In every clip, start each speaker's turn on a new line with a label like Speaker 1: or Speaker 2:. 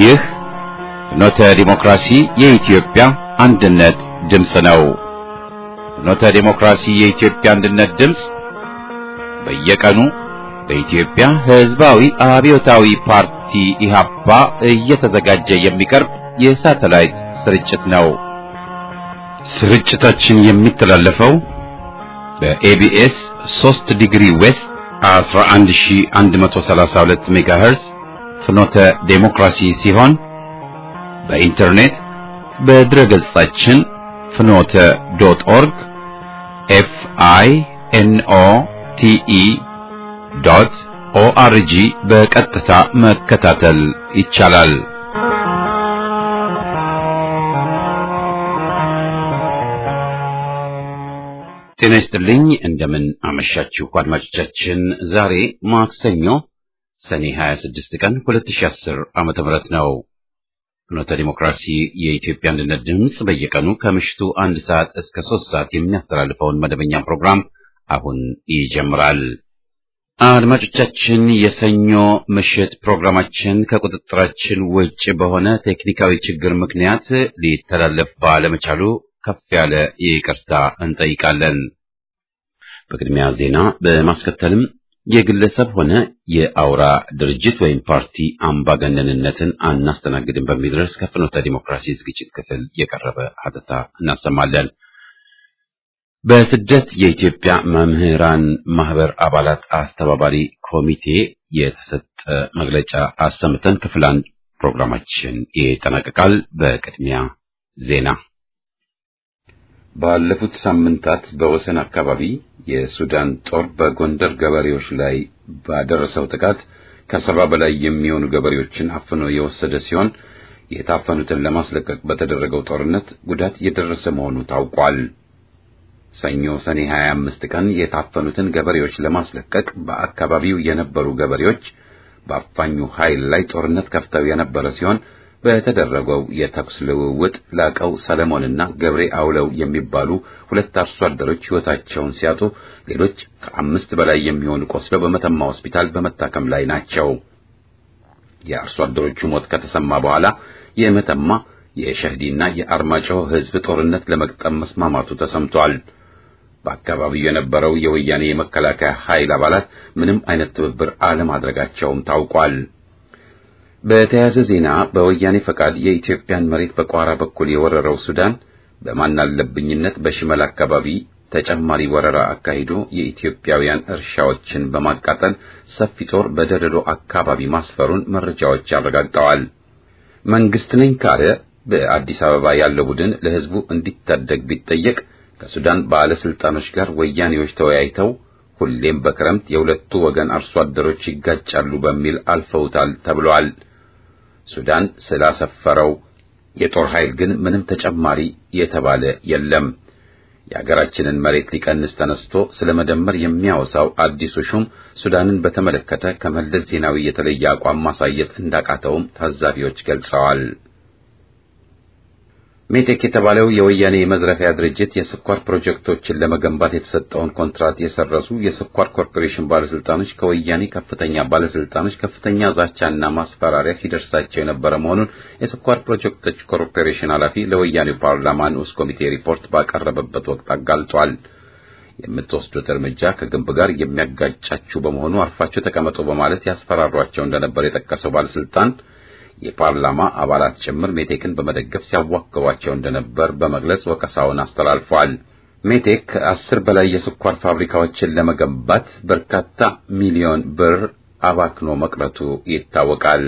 Speaker 1: ይህ ፍኖተ ዲሞክራሲ የኢትዮጵያ አንድነት ድምፅ ነው። ፍኖተ ዲሞክራሲ የኢትዮጵያ አንድነት ድምፅ በየቀኑ በኢትዮጵያ ሕዝባዊ አብዮታዊ ፓርቲ ኢህአፓ እየተዘጋጀ የሚቀርብ የሳተላይት ስርጭት ነው። ስርጭታችን የሚተላለፈው በኤቢኤስ 3 ዲግሪ ዌስት 11132 ሜጋሄርዝ ፍኖተ ዴሞክራሲ ሲሆን በኢንተርኔት በድረገጻችን ፍኖተ ዶት ኦርግ ኤፍ አይ ኤን ኦ ቲ ኢ ዶት ኦአርጂ በቀጥታ መከታተል ይቻላል። ጤና ይስጥልኝ። እንደምን አመሻችሁ አድማጮቻችን። ዛሬ ማክሰኞ ሰኔ 26 ቀን 2010 ዓመተ ምህረት ነው። ፍኖተ ዲሞክራሲ የኢትዮጵያ አንድነት ድምፅ በየቀኑ ከምሽቱ አንድ ሰዓት እስከ ሶስት ሰዓት የሚያስተላልፈውን መደበኛ ፕሮግራም አሁን ይጀምራል። አድማጮቻችን የሰኞ ምሽት ፕሮግራማችን ከቁጥጥራችን ውጭ በሆነ ቴክኒካዊ ችግር ምክንያት ሊተላለፍ ባለመቻሉ ከፍ ያለ ይቅርታ እንጠይቃለን። በቅድሚያ ዜና በማስከተልም የግለሰብ ሆነ የአውራ ድርጅት ወይም ፓርቲ አምባገነንነትን አናስተናግድም በሚል ርዕስ ከፍኖተ ዲሞክራሲ ዝግጅት ክፍል የቀረበ ሀተታ እናሰማለን። በስደት የኢትዮጵያ መምህራን ማህበር አባላት አስተባባሪ ኮሚቴ የተሰጠ መግለጫ አሰምተን ክፍል አንድ ፕሮግራማችን ይጠናቀቃል። በቅድሚያ ዜና ባለፉት ሳምንታት በወሰን አካባቢ የሱዳን ጦር በጎንደር ገበሬዎች ላይ ባደረሰው ጥቃት ከሰባ በላይ የሚሆኑ ገበሬዎችን አፍኖ የወሰደ ሲሆን የታፈኑትን ለማስለቀቅ በተደረገው ጦርነት ጉዳት የደረሰ መሆኑ ታውቋል። ሰኞ ሰኔ 25 ቀን የታፈኑትን ገበሬዎች ለማስለቀቅ በአካባቢው የነበሩ ገበሬዎች በአፋኙ ኃይል ላይ ጦርነት ከፍተው የነበረ ሲሆን በተደረገው የተኩስ ልውውጥ ላቀው ሰለሞንና ገብሬ አውለው የሚባሉ ሁለት አርሶ አደሮች ሕይወታቸውን ሲያጡ ሌሎች ከአምስት በላይ የሚሆኑ ቆስለው በመተማ ሆስፒታል በመታከም ላይ ናቸው። የአርሶ አደሮቹ ሞት ከተሰማ በኋላ የመተማ የሸህዲና የአርማጭሆ ሕዝብ ጦርነት ለመቅጠም መስማማቱ ተሰምቷል። በአካባቢው የነበረው የወያኔ የመከላከያ ኃይል አባላት ምንም አይነት ትብብር አለማድረጋቸውም ታውቋል። በተያያዘ ዜና በወያኔ ፈቃድ የኢትዮጵያን መሬት በቋራ በኩል የወረረው ሱዳን በማናለብኝነት በሽመል አካባቢ ተጨማሪ ወረራ አካሂዶ የኢትዮጵያውያን እርሻዎችን በማቃጠል ሰፊ ጦር በደለሎ አካባቢ ማስፈሩን መረጃዎች አረጋግጠዋል። መንግስት ነኝ ካለ በአዲስ አበባ ያለው ቡድን ለሕዝቡ እንዲታደግ ቢጠየቅ ከሱዳን ባለስልጣኖች ጋር ወያኔዎች ተወያይተው ሁሌም በክረምት የሁለቱ ወገን አርሶ አደሮች ይጋጫሉ በሚል አልፈውታል ተብሏል። ሱዳን ስላሰፈረው የጦር ኃይል ግን ምንም ተጨማሪ የተባለ የለም። የሀገራችንን መሬት ሊቀንስ ተነስቶ ስለ መደመር የሚያወሳው አዲሱ ሹም ሱዳንን በተመለከተ ከመለስ ዜናዊ የተለየ አቋም ማሳየት እንዳቃተውም ታዛቢዎች ገልጸዋል። ሜቴክ የተባለው የወያኔ የመዝረፊያ ድርጅት የስኳር ፕሮጀክቶችን ለመገንባት የተሰጠውን ኮንትራት የሰረዙ የስኳር ኮርፖሬሽን ባለስልጣኖች ከወያኔ ከፍተኛ ባለስልጣኖች ከፍተኛ ዛቻና ማስፈራሪያ ሲደርሳቸው የነበረ መሆኑን የስኳር ፕሮጀክቶች ኮርፖሬሽን ኃላፊ ለወያኔው ፓርላማ ንዑስ ኮሚቴ ሪፖርት ባቀረበበት ወቅት አጋልጧል። የምትወስዱት እርምጃ ከግንብ ጋር የሚያጋጫችሁ በመሆኑ አርፋችሁ ተቀመጡ በማለት ያስፈራሯቸው እንደነበር የጠቀሰው ባለስልጣን የፓርላማ አባላት ጭምር ሜቴክን በመደገፍ ሲያዋክቧቸው እንደነበር በመግለጽ ወቀሳውን አስተላልፏል። ሜቴክ ከአስር በላይ የስኳር ፋብሪካዎችን ለመገንባት በርካታ ሚሊዮን ብር አባክኖ መቅረቱ ይታወቃል።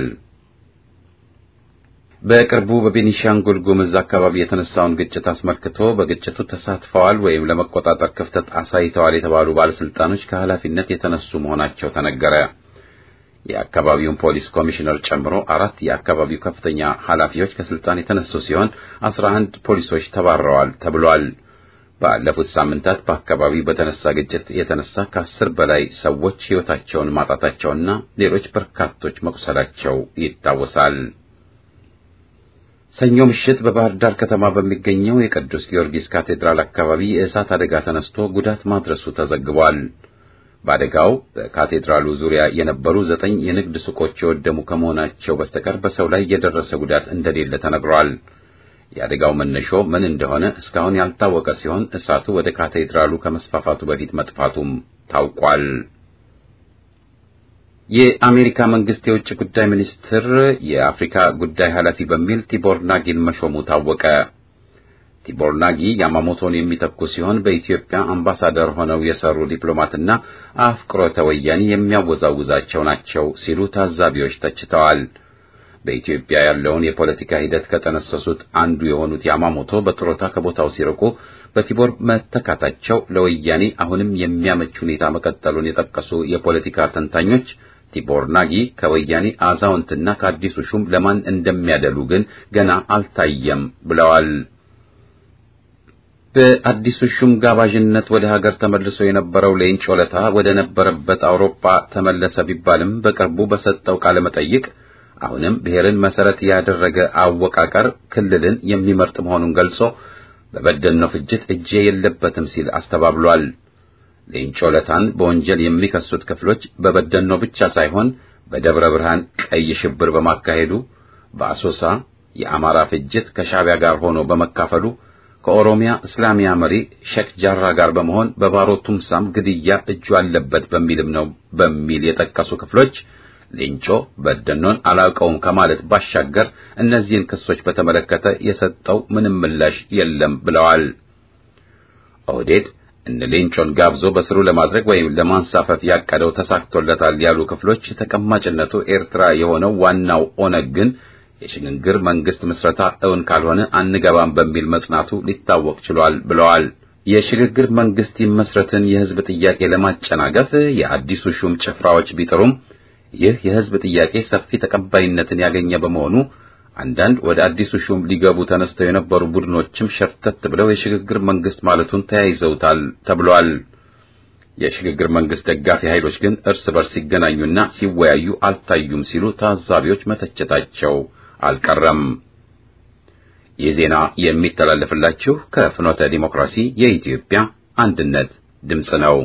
Speaker 1: በቅርቡ በቤኒሻንጉል ጉምዝ አካባቢ የተነሳውን ግጭት አስመልክቶ በግጭቱ ተሳትፈዋል ወይም ለመቆጣጠር ክፍተት አሳይተዋል የተባሉ ባለስልጣኖች ከኃላፊነት የተነሱ መሆናቸው ተነገረ። የአካባቢውን ፖሊስ ኮሚሽነር ጨምሮ አራት የአካባቢው ከፍተኛ ኃላፊዎች ከስልጣን የተነሱ ሲሆን አስራ አንድ ፖሊሶች ተባረዋል ተብሏል። ባለፉት ሳምንታት በአካባቢው በተነሳ ግጭት የተነሳ ከአስር በላይ ሰዎች ሕይወታቸውን ማጣታቸውና ሌሎች በርካቶች መቁሰላቸው ይታወሳል። ሰኞ ምሽት በባህር ዳር ከተማ በሚገኘው የቅዱስ ጊዮርጊስ ካቴድራል አካባቢ የእሳት አደጋ ተነስቶ ጉዳት ማድረሱ ተዘግቧል። በአደጋው በካቴድራሉ ዙሪያ የነበሩ ዘጠኝ የንግድ ሱቆች የወደሙ ከመሆናቸው በስተቀር በሰው ላይ የደረሰ ጉዳት እንደሌለ ተነግሯል። የአደጋው መነሾ ምን እንደሆነ እስካሁን ያልታወቀ ሲሆን እሳቱ ወደ ካቴድራሉ ከመስፋፋቱ በፊት መጥፋቱም ታውቋል። የአሜሪካ መንግስት የውጭ ጉዳይ ሚኒስትር የአፍሪካ ጉዳይ ኃላፊ በሚል ቲቦር ናጊን መሾሙ ታወቀ። ቲቦር ናጊ ያማሞቶን የሚተኩ ሲሆን በኢትዮጵያ አምባሳደር ሆነው የሰሩ ዲፕሎማትና አፍቅሮተ ወያኔ የሚያወዛውዛቸው ናቸው ሲሉ ታዛቢዎች ተችተዋል። በኢትዮጵያ ያለውን የፖለቲካ ሂደት ከጠነሰሱት አንዱ የሆኑት ያማሞቶ በጡረታ ከቦታው ሲርቁ በቲቦር መተካታቸው ለወያኔ አሁንም የሚያመች ሁኔታ መቀጠሉን የጠቀሱ የፖለቲካ ተንታኞች ቲቦር ናጊ ከወያኔ አዛውንትና ከአዲሱ ሹም ለማን እንደሚያደሉ ግን ገና አልታየም ብለዋል። በአዲሱ ሹም ጋባዥነት ወደ ሀገር ተመልሶ የነበረው ሌንጮ ለታ ወደ ነበረበት አውሮፓ ተመለሰ ቢባልም በቅርቡ በሰጠው ቃለ መጠይቅ አሁንም ብሔርን መሰረት ያደረገ አወቃቀር ክልልን የሚመርጥ መሆኑን ገልጾ በበደልነው ፍጅት እጄ የለበትም ሲል አስተባብሏል። ሌንጮ ለታን በወንጀል የሚከሱት ክፍሎች በበደልነው ብቻ ሳይሆን በደብረ ብርሃን ቀይ ሽብር በማካሄዱ፣ በአሶሳ የአማራ ፍጅት ከሻዕቢያ ጋር ሆኖ በመካፈሉ፣ ከኦሮሚያ እስላሚያ መሪ ሼክ ጃራ ጋር በመሆን በባሮ ቱምሳም ግድያ እጁ አለበት በሚልም ነው በሚል የጠቀሱ ክፍሎች ሌንጮ በደኖን አላውቀውም ከማለት ባሻገር እነዚህን ክሶች በተመለከተ የሰጠው ምንም ምላሽ የለም ብለዋል። ኦህዴድ እነ ሌንጮን ጋብዞ በስሩ ለማድረግ ወይም ለማንሳፈፍ ያቀደው ተሳክቶለታል ያሉ ክፍሎች ተቀማጭነቱ ኤርትራ የሆነው ዋናው ኦነግ ግን የሽግግር መንግስት ምስረታ እውን ካልሆነ አንገባም በሚል መጽናቱ ሊታወቅ ችሏል ብለዋል። የሽግግር መንግስት ይመስረትን የህዝብ ጥያቄ ለማጨናገፍ የአዲሱ ሹም ጭፍራዎች ቢጥሩም ይህ የህዝብ ጥያቄ ሰፊ ተቀባይነትን ያገኘ በመሆኑ አንዳንድ ወደ አዲሱ ሹም ሊገቡ ተነስተው የነበሩ ቡድኖችም ሸርተት ብለው የሽግግር መንግስት ማለቱን ተያይዘውታል ተብሏል። የሽግግር መንግስት ደጋፊ ኃይሎች ግን እርስ በርስ ሲገናኙና ሲወያዩ አልታዩም ሲሉ ታዛቢዎች መተቸታቸው አልቀረም። ይህ ዜና የሚተላለፍላችሁ ከፍኖተ ዲሞክራሲ የኢትዮጵያ አንድነት ድምፅ ነው።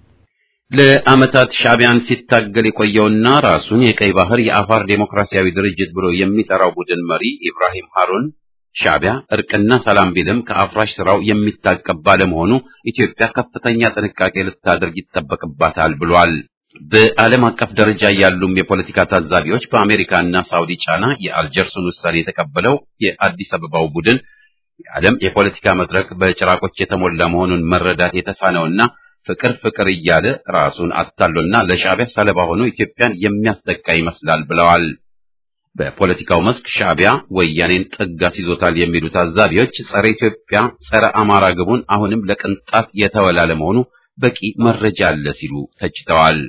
Speaker 1: ለዓመታት ሻዕቢያን ሲታገል የቆየውና ራሱን የቀይ ባህር የአፋር ዴሞክራሲያዊ ድርጅት ብሎ የሚጠራው ቡድን መሪ ኢብራሂም ሃሩን ሻዕቢያ እርቅና ሰላም ቢልም ከአፍራሽ ስራው የሚታቀብ ባለመሆኑ ኢትዮጵያ ከፍተኛ ጥንቃቄ ልታደርግ ይጠበቅባታል ብሏል። በዓለም አቀፍ ደረጃ ያሉም የፖለቲካ ታዛቢዎች በአሜሪካና ሳውዲ ጫና የአልጀርሱን ውሳኔ የተቀበለው የአዲስ አበባው ቡድን የዓለም የፖለቲካ መድረክ በጭራቆች የተሞላ መሆኑን መረዳት የተሳነውና ፍቅር ፍቅር እያለ ራሱን አታሎና ለሻዕቢያ ሰለባ ሆኖ ኢትዮጵያን የሚያስጠቃ ይመስላል ብለዋል። በፖለቲካው መስክ ሻዕቢያ ወያኔን ጥግ አስይዞታል የሚሉ ታዛቢዎች ጸረ ኢትዮጵያ፣ ጸረ አማራ ግቡን አሁንም ለቅንጣት የተወላለ መሆኑ በቂ መረጃ አለ ሲሉ ተችተዋል።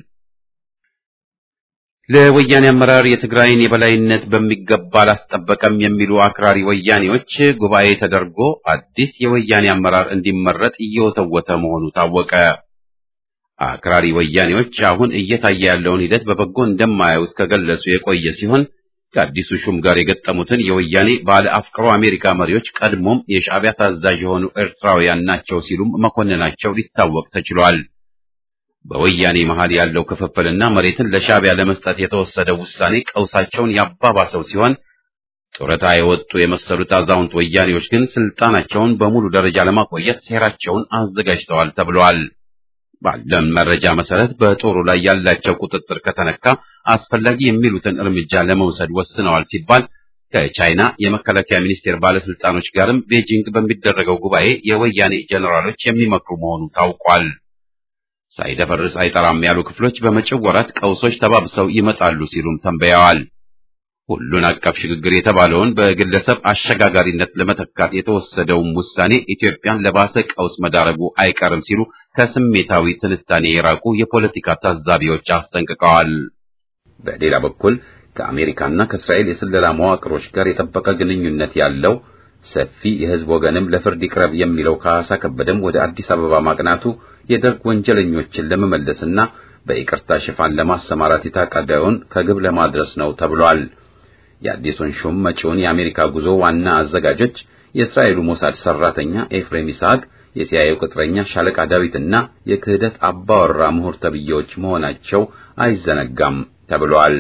Speaker 1: ለወያኔ አመራር የትግራይን የበላይነት በሚገባ አላስጠበቀም የሚሉ አክራሪ ወያኔዎች ጉባኤ ተደርጎ አዲስ የወያኔ አመራር እንዲመረጥ እየወተወተ መሆኑ ታወቀ። አክራሪ ወያኔዎች አሁን እየታየ ያለውን ሂደት በበጎ እንደማያዩት ከገለጹ የቆየ ሲሆን ከአዲሱ ሹም ጋር የገጠሙትን የወያኔ ባለ አፍቅሮ አሜሪካ መሪዎች ቀድሞም የሻዕቢያ ታዛዥ የሆኑ ኤርትራውያን ናቸው ሲሉም መኮንናቸው ሊታወቅ ተችሏል። በወያኔ መሃል ያለው ክፍፍልና መሬትን ለሻዕቢያ ለመስጠት የተወሰደው ውሳኔ ቀውሳቸውን ያባባሰው ሲሆን ጡረታ የወጡ የመሰሉት አዛውንት ወያኔዎች ግን ስልጣናቸውን በሙሉ ደረጃ ለማቆየት ሴራቸውን አዘጋጅተዋል ተብለዋል። ባለን መረጃ መሰረት በጦሩ ላይ ያላቸው ቁጥጥር ከተነካ አስፈላጊ የሚሉትን እርምጃ ለመውሰድ ወስነዋል ሲባል ከቻይና የመከላከያ ሚኒስቴር ባለስልጣኖች ጋርም ቤጂንግ በሚደረገው ጉባኤ የወያኔ ጄኔራሎች የሚመክሩ መሆኑ ታውቋል። ሳይደፈርስ አይጠራም ያሉ ክፍሎች በመጪው ወራት ቀውሶች ተባብሰው ይመጣሉ ሲሉም ተንበያዋል። ሁሉን አቀፍ ሽግግር የተባለውን በግለሰብ አሸጋጋሪነት ለመተካት የተወሰደውም ውሳኔ ኢትዮጵያን ለባሰ ቀውስ መዳረጉ አይቀርም ሲሉ ከስሜታዊ ትንታኔ የራቁ የፖለቲካ ታዛቢዎች አስጠንቅቀዋል። በሌላ በኩል ከአሜሪካና ከእስራኤል የስለላ መዋቅሮች ጋር የጠበቀ ግንኙነት ያለው ሰፊ የሕዝብ ወገንም ለፍርድ ይቅረብ የሚለው ካሳ ከበደም ወደ አዲስ አበባ ማቅናቱ የደርግ ወንጀለኞችን ለመመለስና በይቅርታ ሽፋን ለማሰማራት የታቀደውን ከግብ ለማድረስ ነው ተብሏል። የአዲሱን ሹም መጪውን የአሜሪካ ጉዞ ዋና አዘጋጆች የእስራኤሉ ሞሳድ ሰራተኛ ኤፍሬም ይስሐቅ፣ የሲአይኤው ቅጥረኛ ሻለቃ ዳዊትና የክህደት አባወራ ምሁር ተብዬዎች መሆናቸው አይዘነጋም ተብሏል።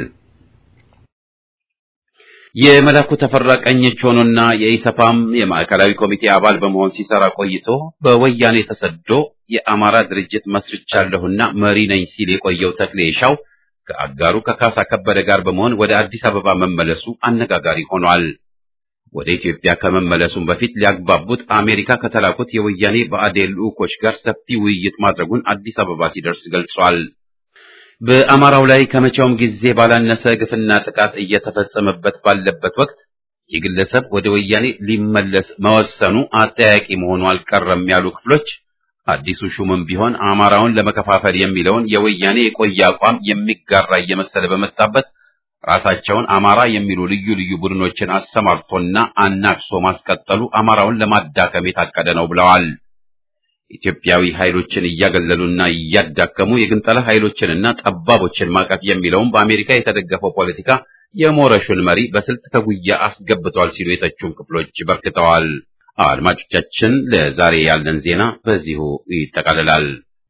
Speaker 1: የመላኩ ተፈራ ቀኝ እጅ ሆኖና የኢሰፓም የማዕከላዊ ኮሚቴ አባል በመሆን ሲሰራ ቆይቶ በወያኔ ተሰዶ የአማራ ድርጅት መስርቻለሁና መሪ ነኝ ሲል የቆየው ተክሌ ሻው ከአጋሩ ከካሳ ከበደ ጋር በመሆን ወደ አዲስ አበባ መመለሱ አነጋጋሪ ሆኗል። ወደ ኢትዮጵያ ከመመለሱም በፊት ሊያግባቡት አሜሪካ ከተላኩት የወያኔ ብአዴን ልዑኮች ጋር ሰፊ ውይይት ማድረጉን አዲስ አበባ ሲደርስ ገልጿል። በአማራው ላይ ከመቼውም ጊዜ ባላነሰ ግፍና ጥቃት እየተፈጸመበት ባለበት ወቅት ይህ ግለሰብ ወደ ወያኔ ሊመለስ መወሰኑ አጠያቂ መሆኑ አልቀረም ያሉ ክፍሎች አዲሱ ሹምም ቢሆን አማራውን ለመከፋፈል የሚለውን የወያኔ የቆየ አቋም የሚጋራ እየመሰለ በመጣበት ራሳቸውን አማራ የሚሉ ልዩ ልዩ ቡድኖችን አሰማርቶና አናክሶ ማስቀጠሉ አማራውን ለማዳከም የታቀደ ነው ብለዋል። ኢትዮጵያዊ ኃይሎችን እያገለሉና እያዳከሙ የግንጠላ ኃይሎችንና ጠባቦችን ማቀፍ የሚለውም በአሜሪካ የተደገፈው ፖለቲካ የሞረሹን መሪ በስልት ከጉያ አስገብቷል ሲሉ የተቹን ክፍሎች በርክተዋል። አድማጮቻችን፣ ለዛሬ ያለን ዜና በዚሁ ይጠቃልላል።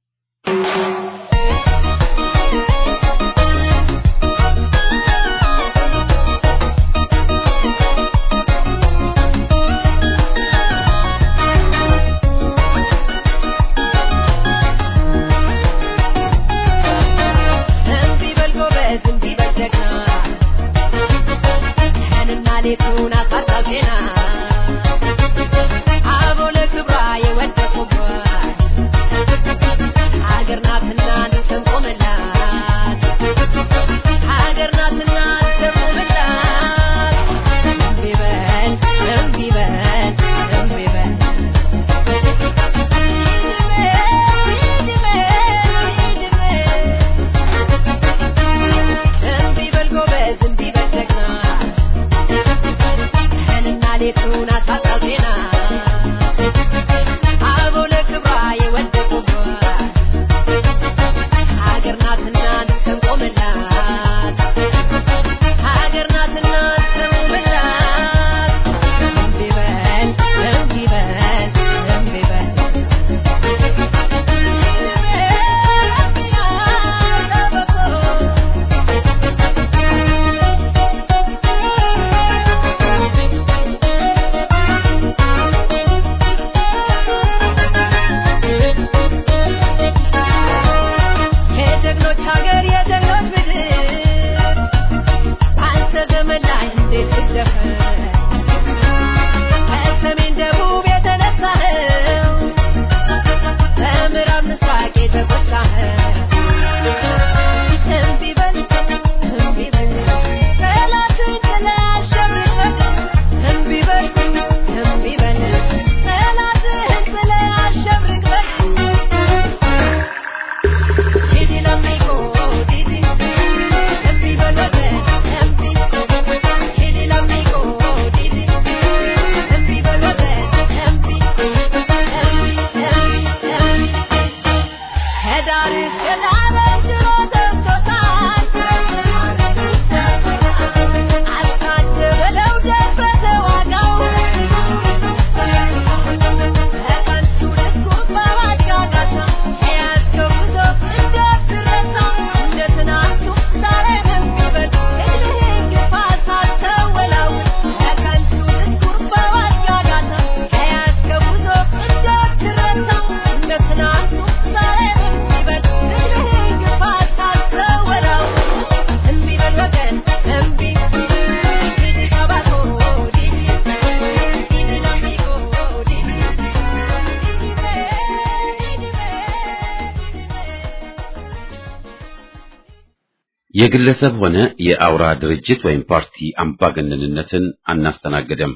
Speaker 1: የግለሰብ ሆነ የአውራ ድርጅት ወይም ፓርቲ አምባገነንነትን አናስተናግድም።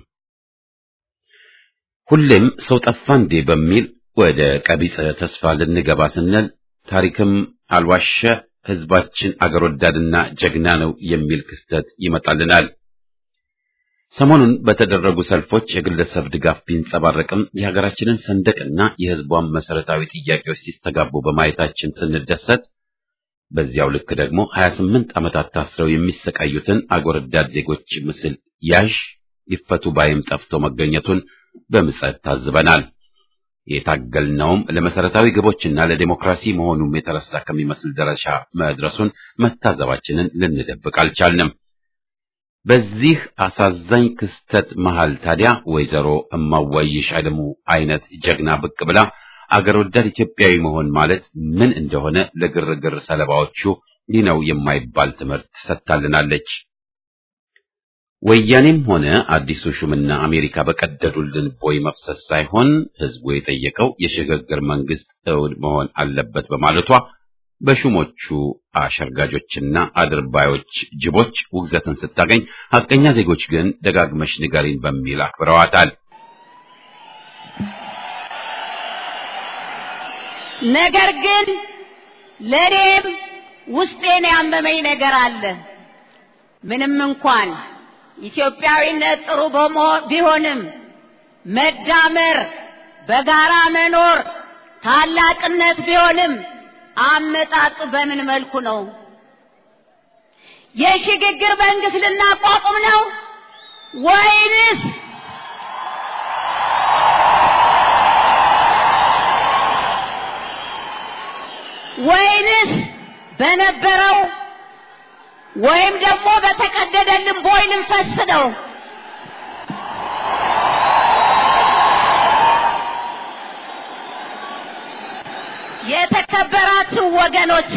Speaker 1: ሁሌም ሰው ጠፋ እንዴ በሚል ወደ ቀቢጸ ተስፋ ልንገባ ስንል ታሪክም አልዋሸ ሕዝባችን አገር ወዳድና ጀግና ነው የሚል ክስተት ይመጣልናል። ሰሞኑን በተደረጉ ሰልፎች የግለሰብ ድጋፍ ቢንጸባረቅም የሀገራችንን ሰንደቅና የሕዝቧን መሰረታዊ ጥያቄዎች ሲስተጋቡ በማየታችን ስንደሰት በዚያው ልክ ደግሞ 28 ዓመታት ታስረው የሚሰቃዩትን አገር ወዳድ ዜጎች ምስል ያዥ ይፈቱ ባይም ጠፍቶ መገኘቱን በምጸት ታዝበናል። የታገልነውም ለመሰረታዊ ግቦችና ለዲሞክራሲ መሆኑም የተረሳ ከሚመስል ደረጃ መድረሱን መታዘባችንን ልንደብቅ አልቻልንም። በዚህ አሳዛኝ ክስተት መሃል ታዲያ ወይዘሮ እማዋይሽ አለሙ አይነት ጀግና ብቅ ብላ አገር ወዳድ ኢትዮጵያዊ መሆን ማለት ምን እንደሆነ ለግርግር ሰለባዎቹ ይህ ነው የማይባል ትምህርት ሰጥታልናለች። ወያኔም ሆነ አዲሱ ሹምና አሜሪካ በቀደዱልን ቦይ መፍሰስ ሳይሆን ህዝቡ የጠየቀው የሽግግር መንግስት እውን መሆን አለበት በማለቷ በሹሞቹ አሸርጋጆችና አድርባዮች ጅቦች ውግዘትን ስታገኝ፣ ሐቀኛ ዜጎች ግን ደጋግመሽ ንገሪን በሚል አክብረዋታል።
Speaker 2: ነገር ግን ለእኔም ውስጤን ያመመኝ ነገር አለ። ምንም እንኳን ኢትዮጵያዊነት ጥሩ ቢሆንም መዳመር፣ በጋራ መኖር ታላቅነት ቢሆንም አመጣጡ በምን መልኩ ነው? የሽግግር መንግስት ልናቋቁም ነው ወይንስ ወይንስ በነበረው ወይም ደግሞ በተቀደደልን ቦይ ልንፈስ ነው? የተከበራችሁ ወገኖቼ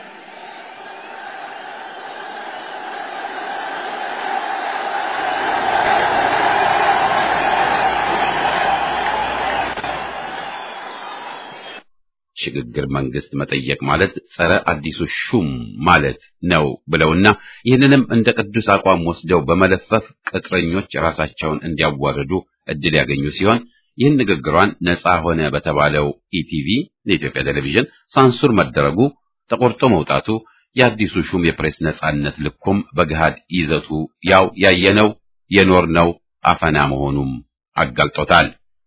Speaker 1: ሽግግር መንግስት መጠየቅ ማለት ጸረ አዲሱ ሹም ማለት ነው ብለውና ይህንንም እንደ ቅዱስ አቋም ወስደው በመለፈፍ ቅጥረኞች ራሳቸውን እንዲያዋርዱ እድል ያገኙ ሲሆን ይህን ንግግሯን ነፃ ሆነ በተባለው ኢቲቪ የኢትዮጵያ ቴሌቪዥን ሳንሱር መደረጉ ተቆርጦ መውጣቱ የአዲሱ ሹም የፕሬስ ነፃነት ልኩም በገሃድ ይዘቱ ያው ያየነው የኖርነው አፈና መሆኑም አጋልጦታል።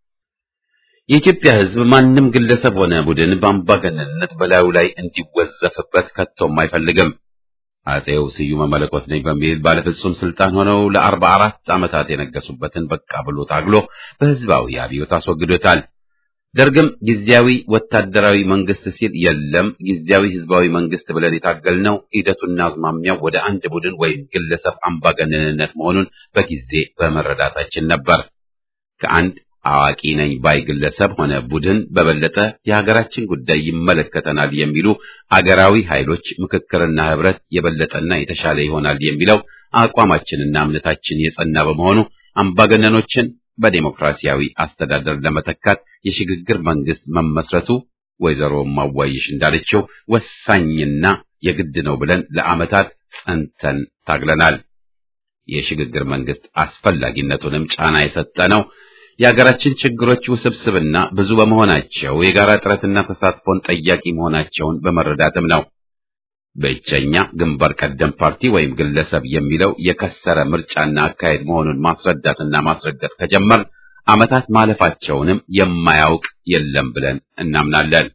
Speaker 1: የኢትዮጵያ ሕዝብ ማንም ግለሰብ ሆነ ቡድን በአምባገነንነት በላዩ ላይ እንዲወዘፍበት ከቶም አይፈልግም። አጼው ስዩመ መለኮት ነኝ በሚል ባለፍጹም ስልጣን ሆነው ለአርባ አራት ዓመታት የነገሱበትን በቃ ብሎ ታግሎ በህዝባዊ አብዮት አስወግዶታል። ደርግም ጊዜያዊ ወታደራዊ መንግስት ሲል የለም ጊዜያዊ ህዝባዊ መንግስት ብለን የታገልነው ሂደቱና አዝማሚያው ወደ አንድ ቡድን ወይም ግለሰብ አምባገነንነት መሆኑን በጊዜ በመረዳታችን ነበር። ከአንድ አዋቂ ነኝ ባይ ግለሰብ ሆነ ቡድን በበለጠ የሀገራችን ጉዳይ ይመለከተናል የሚሉ አገራዊ ኃይሎች ምክክርና ህብረት የበለጠና የተሻለ ይሆናል የሚለው አቋማችንና እምነታችን የጸና በመሆኑ አምባገነኖችን በዴሞክራሲያዊ አስተዳደር ለመተካት የሽግግር መንግስት መመስረቱ ወይዘሮ ማዋይሽ እንዳለችው ወሳኝና የግድ ነው ብለን ለዓመታት ጸንተን ታግለናል። የሽግግር መንግስት አስፈላጊነቱንም ጫና የሰጠ ነው። የሀገራችን ችግሮች ውስብስብና ብዙ በመሆናቸው የጋራ ጥረትና ተሳትፎን ጠያቂ መሆናቸውን በመረዳትም ነው። ብቸኛ ግንባር ቀደም ፓርቲ ወይም ግለሰብ የሚለው የከሰረ ምርጫና አካሄድ መሆኑን ማስረዳትና ማስረገጥ ከጀመር ዓመታት ማለፋቸውንም የማያውቅ የለም ብለን እናምናለን።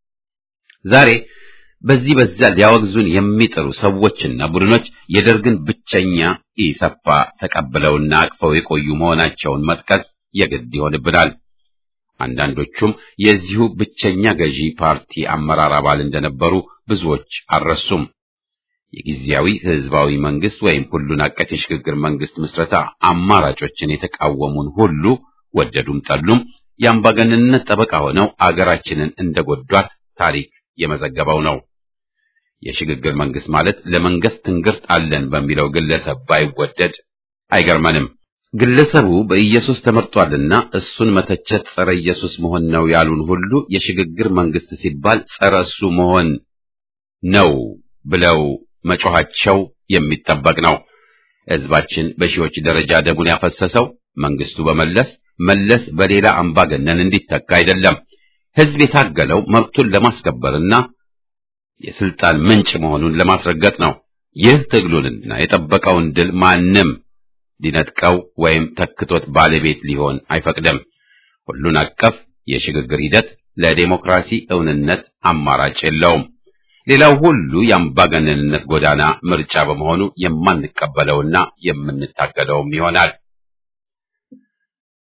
Speaker 1: ዛሬ በዚህ በዛ ሊያወግዙን የሚጥሩ ሰዎችና ቡድኖች የደርግን ብቸኛ ኢሰፓ ተቀብለውና አቅፈው የቆዩ መሆናቸውን መጥቀስ የግድ ይሆንብናል። አንዳንዶቹም የዚሁ ብቸኛ ገዢ ፓርቲ አመራር አባል እንደነበሩ ብዙዎች አልረሱም። የጊዜያዊ ህዝባዊ መንግስት ወይም ሁሉን አቀፍ የሽግግር መንግስት ምስረታ አማራጮችን የተቃወሙን ሁሉ ወደዱም ጠሉም የአምባገነንነት ጠበቃ ሆነው አገራችንን እንደጎዷት ታሪክ የመዘገበው ነው። የሽግግር መንግስት ማለት ለመንግስት ትንግርት አለን በሚለው ግለሰብ ባይወደድ አይገርመንም። ግለሰቡ በኢየሱስ ተመርጧልና እሱን መተቸት ጸረ ኢየሱስ መሆን ነው ያሉን ሁሉ የሽግግር መንግስት ሲባል ጸረ እሱ መሆን ነው ብለው መጮኻቸው የሚጠበቅ ነው። ህዝባችን በሺዎች ደረጃ ደሙን ያፈሰሰው መንግስቱ በመለስ መለስ በሌላ አምባገነን እንዲተካ አይደለም። ህዝብ የታገለው መብቱን ለማስከበርና የስልጣን ምንጭ መሆኑን ለማስረገጥ ነው። ይህ ትግሉንና የጠበቀውን ድል ማንም ሊነጥቀው ወይም ተክቶት ባለቤት ሊሆን አይፈቅድም። ሁሉን አቀፍ የሽግግር ሂደት ለዴሞክራሲ እውንነት አማራጭ የለውም። ሌላው ሁሉ የአምባገነንነት ጎዳና ምርጫ በመሆኑ የማንቀበለውና የምንታገለውም ይሆናል።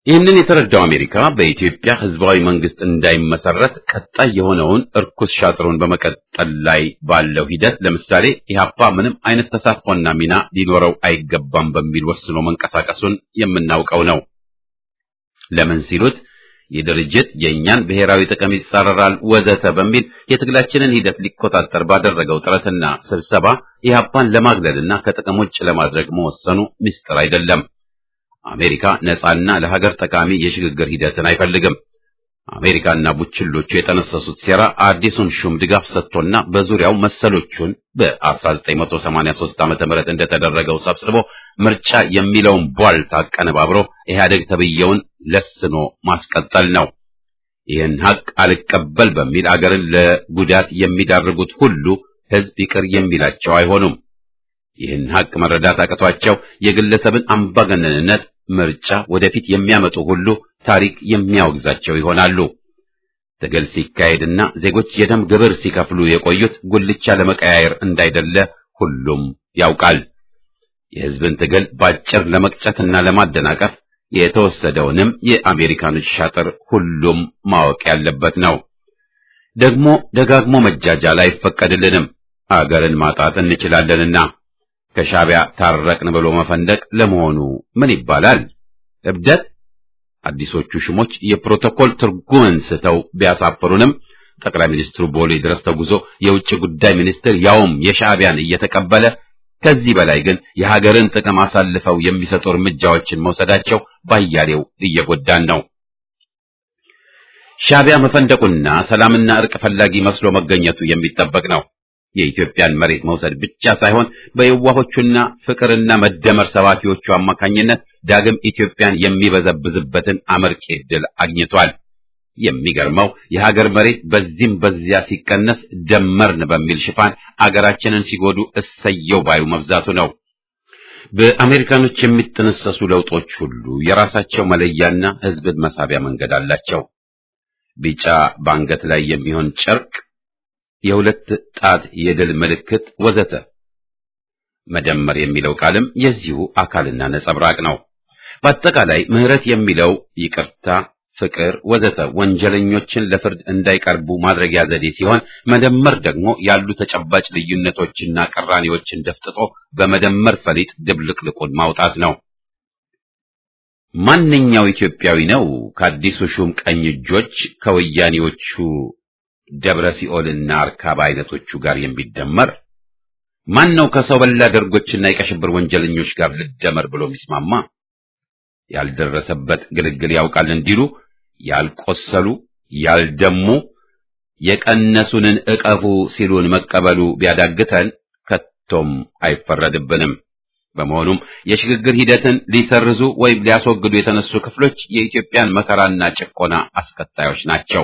Speaker 1: ይህንን የተረዳው አሜሪካ በኢትዮጵያ ህዝባዊ መንግስት እንዳይመሰረት ቀጣይ የሆነውን እርኩስ ሻጥሩን በመቀጠል ላይ ባለው ሂደት ለምሳሌ ኢህአፓ ምንም አይነት ተሳትፎና ሚና ሊኖረው አይገባም በሚል ወስኖ መንቀሳቀሱን የምናውቀው ነው። ለምን ሲሉት ይህ ድርጅት የእኛን ብሔራዊ ጥቅም ይጻረራል ወዘተ በሚል የትግላችንን ሂደት ሊቆጣጠር ባደረገው ጥረትና ስብሰባ ኢህአፓን ለማግለልና ከጥቅም ውጭ ለማድረግ መወሰኑ ምስጢር አይደለም። አሜሪካ ነፃና ለሀገር ጠቃሚ የሽግግር ሂደትን አይፈልግም። አሜሪካና ቡችሎቹ የጠነሰሱት ሴራ አዲሱን ሹም ድጋፍ ሰጥቶና በዙሪያው መሰሎቹን በ1983 ዓመተ ምህረት እንደተደረገው ሰብስቦ ምርጫ የሚለውን ቧልት አቀነባብሮ ኢህአደግ ተብየውን ለስኖ ማስቀጠል ነው። ይህን ሀቅ አልቀበል በሚል አገርን ለጉዳት የሚዳርጉት ሁሉ ህዝብ ይቅር የሚላቸው አይሆኑም። ይህን ሀቅ መረዳት አቅቷቸው የግለሰብን አምባገነንነት ምርጫ ወደፊት የሚያመጡ ሁሉ ታሪክ የሚያወግዛቸው ይሆናሉ። ትግል ሲካሄድና ዜጎች የደም ግብር ሲከፍሉ የቆዩት ጉልቻ ለመቀያየር እንዳይደለ ሁሉም ያውቃል። የህዝብን ትግል ባጭር ለመቅጨትና ለማደናቀፍ የተወሰደውንም የአሜሪካኖች ሻጥር ሁሉም ማወቅ ያለበት ነው። ደግሞ ደጋግሞ መጃጃል አይፈቀድልንም። አገርን ማጣት እንችላለንና ከሻዕቢያ ታረቅን ብሎ መፈንደቅ ለመሆኑ ምን ይባላል? እብደት? አዲሶቹ ሹሞች የፕሮቶኮል ትርጉምን ስተው ቢያሳፍሩንም ጠቅላይ ሚኒስትሩ ቦሌ ድረስ ተጉዞ የውጭ ጉዳይ ሚኒስትር ያውም የሻዕቢያን እየተቀበለ ከዚህ በላይ ግን የሀገርን ጥቅም አሳልፈው የሚሰጡ እርምጃዎችን መውሰዳቸው ባያሌው እየጎዳን ነው። ሻዕቢያ መፈንደቁና ሰላምና እርቅ ፈላጊ መስሎ መገኘቱ የሚጠበቅ ነው። የኢትዮጵያን መሬት መውሰድ ብቻ ሳይሆን በየዋሆቹና ፍቅርና መደመር ሰባኪዎቹ አማካኝነት ዳግም ኢትዮጵያን የሚበዘብዝበትን አመርቂ ዕድል አግኝቷል። የሚገርመው የሀገር መሬት በዚህም በዚያ ሲቀነስ ደመርን በሚል ሽፋን አገራችንን ሲጎዱ እሰየው ባዩ መብዛቱ ነው። በአሜሪካኖች የሚጠነሰሱ ለውጦች ሁሉ የራሳቸው መለያና ሕዝብን መሳቢያ መንገድ አላቸው። ቢጫ በአንገት ላይ የሚሆን ጨርቅ የሁለት ጣት የድል ምልክት ወዘተ። መደመር የሚለው ቃልም የዚሁ አካልና ነጸብራቅ ነው። በአጠቃላይ ምህረት የሚለው ይቅርታ፣ ፍቅር ወዘተ ወንጀለኞችን ለፍርድ እንዳይቀርቡ ማድረጊያ ዘዴ ሲሆን፣ መደመር ደግሞ ያሉ ተጨባጭ ልዩነቶችና ቅራኔዎችን ደፍጥጦ በመደመር ፈሊጥ ድብልቅልቁን ማውጣት ነው። ማንኛው ኢትዮጵያዊ ነው ከአዲሱ ሹም ቀኝ እጆች ከወያኔዎቹ ደብረ ሲኦልና አርካባ አይነቶቹ ጋር የሚደመር ማን ነው? ከሰው በላ ደርጎችና የቀሽብር ወንጀለኞች ጋር ልደመር ብሎ የሚስማማ ያልደረሰበት ግልግል ያውቃል እንዲሉ ያልቆሰሉ ያልደሙ የቀነሱንን እቀፉ ሲሉን መቀበሉ ቢያዳግተን ከቶም አይፈረድብንም። በመሆኑም የሽግግር ሂደትን ሊሰርዙ ወይም ሊያስወግዱ የተነሱ ክፍሎች የኢትዮጵያን መከራና ጭቆና አስከታዮች ናቸው።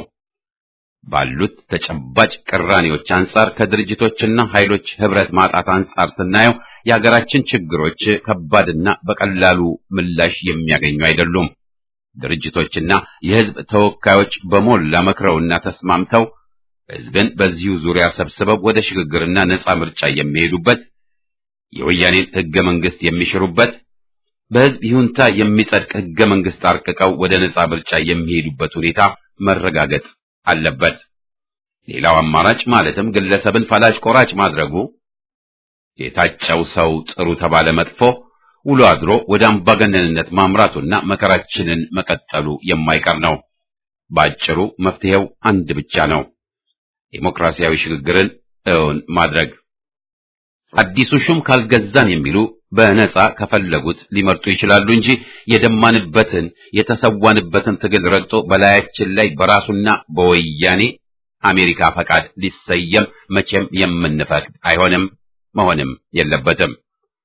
Speaker 1: ባሉት ተጨባጭ ቅራኔዎች አንጻር ከድርጅቶችና ኃይሎች ህብረት ማጣት አንጻር ስናየው የሀገራችን ችግሮች ከባድና በቀላሉ ምላሽ የሚያገኙ አይደሉም። ድርጅቶችና የህዝብ ተወካዮች በሞላ መክረውና ተስማምተው ህዝብን በዚሁ ዙሪያ ሰብስበው ወደ ሽግግርና ነጻ ምርጫ የሚሄዱበት የወያኔን ህገ መንግስት የሚሽሩበት በህዝብ ይሁንታ የሚጸድቅ ህገ መንግስት አርቅቀው ወደ ነጻ ምርጫ የሚሄዱበት ሁኔታ መረጋገጥ አለበት። ሌላው አማራጭ ማለትም ግለሰብን ፈላጭ ቆራጭ ማድረጉ የታጨው ሰው ጥሩ ተባለ መጥፎ ውሎ አድሮ ወደ አምባገነንነት ማምራቱና መከራችንን መቀጠሉ የማይቀር ነው። ባጭሩ መፍትሄው አንድ ብቻ ነው፣ ዴሞክራሲያዊ ሽግግርን እውን ማድረግ። አዲሱ ሹም ካልገዛን የሚሉ በነጻ ከፈለጉት ሊመርጡ ይችላሉ እንጂ የደማንበትን የተሰዋንበትን ትግል ረግጦ በላያችን ላይ በራሱና በወያኔ አሜሪካ ፈቃድ ሊሰየም መቼም የምንፈቅድ አይሆንም፣ መሆንም የለበትም።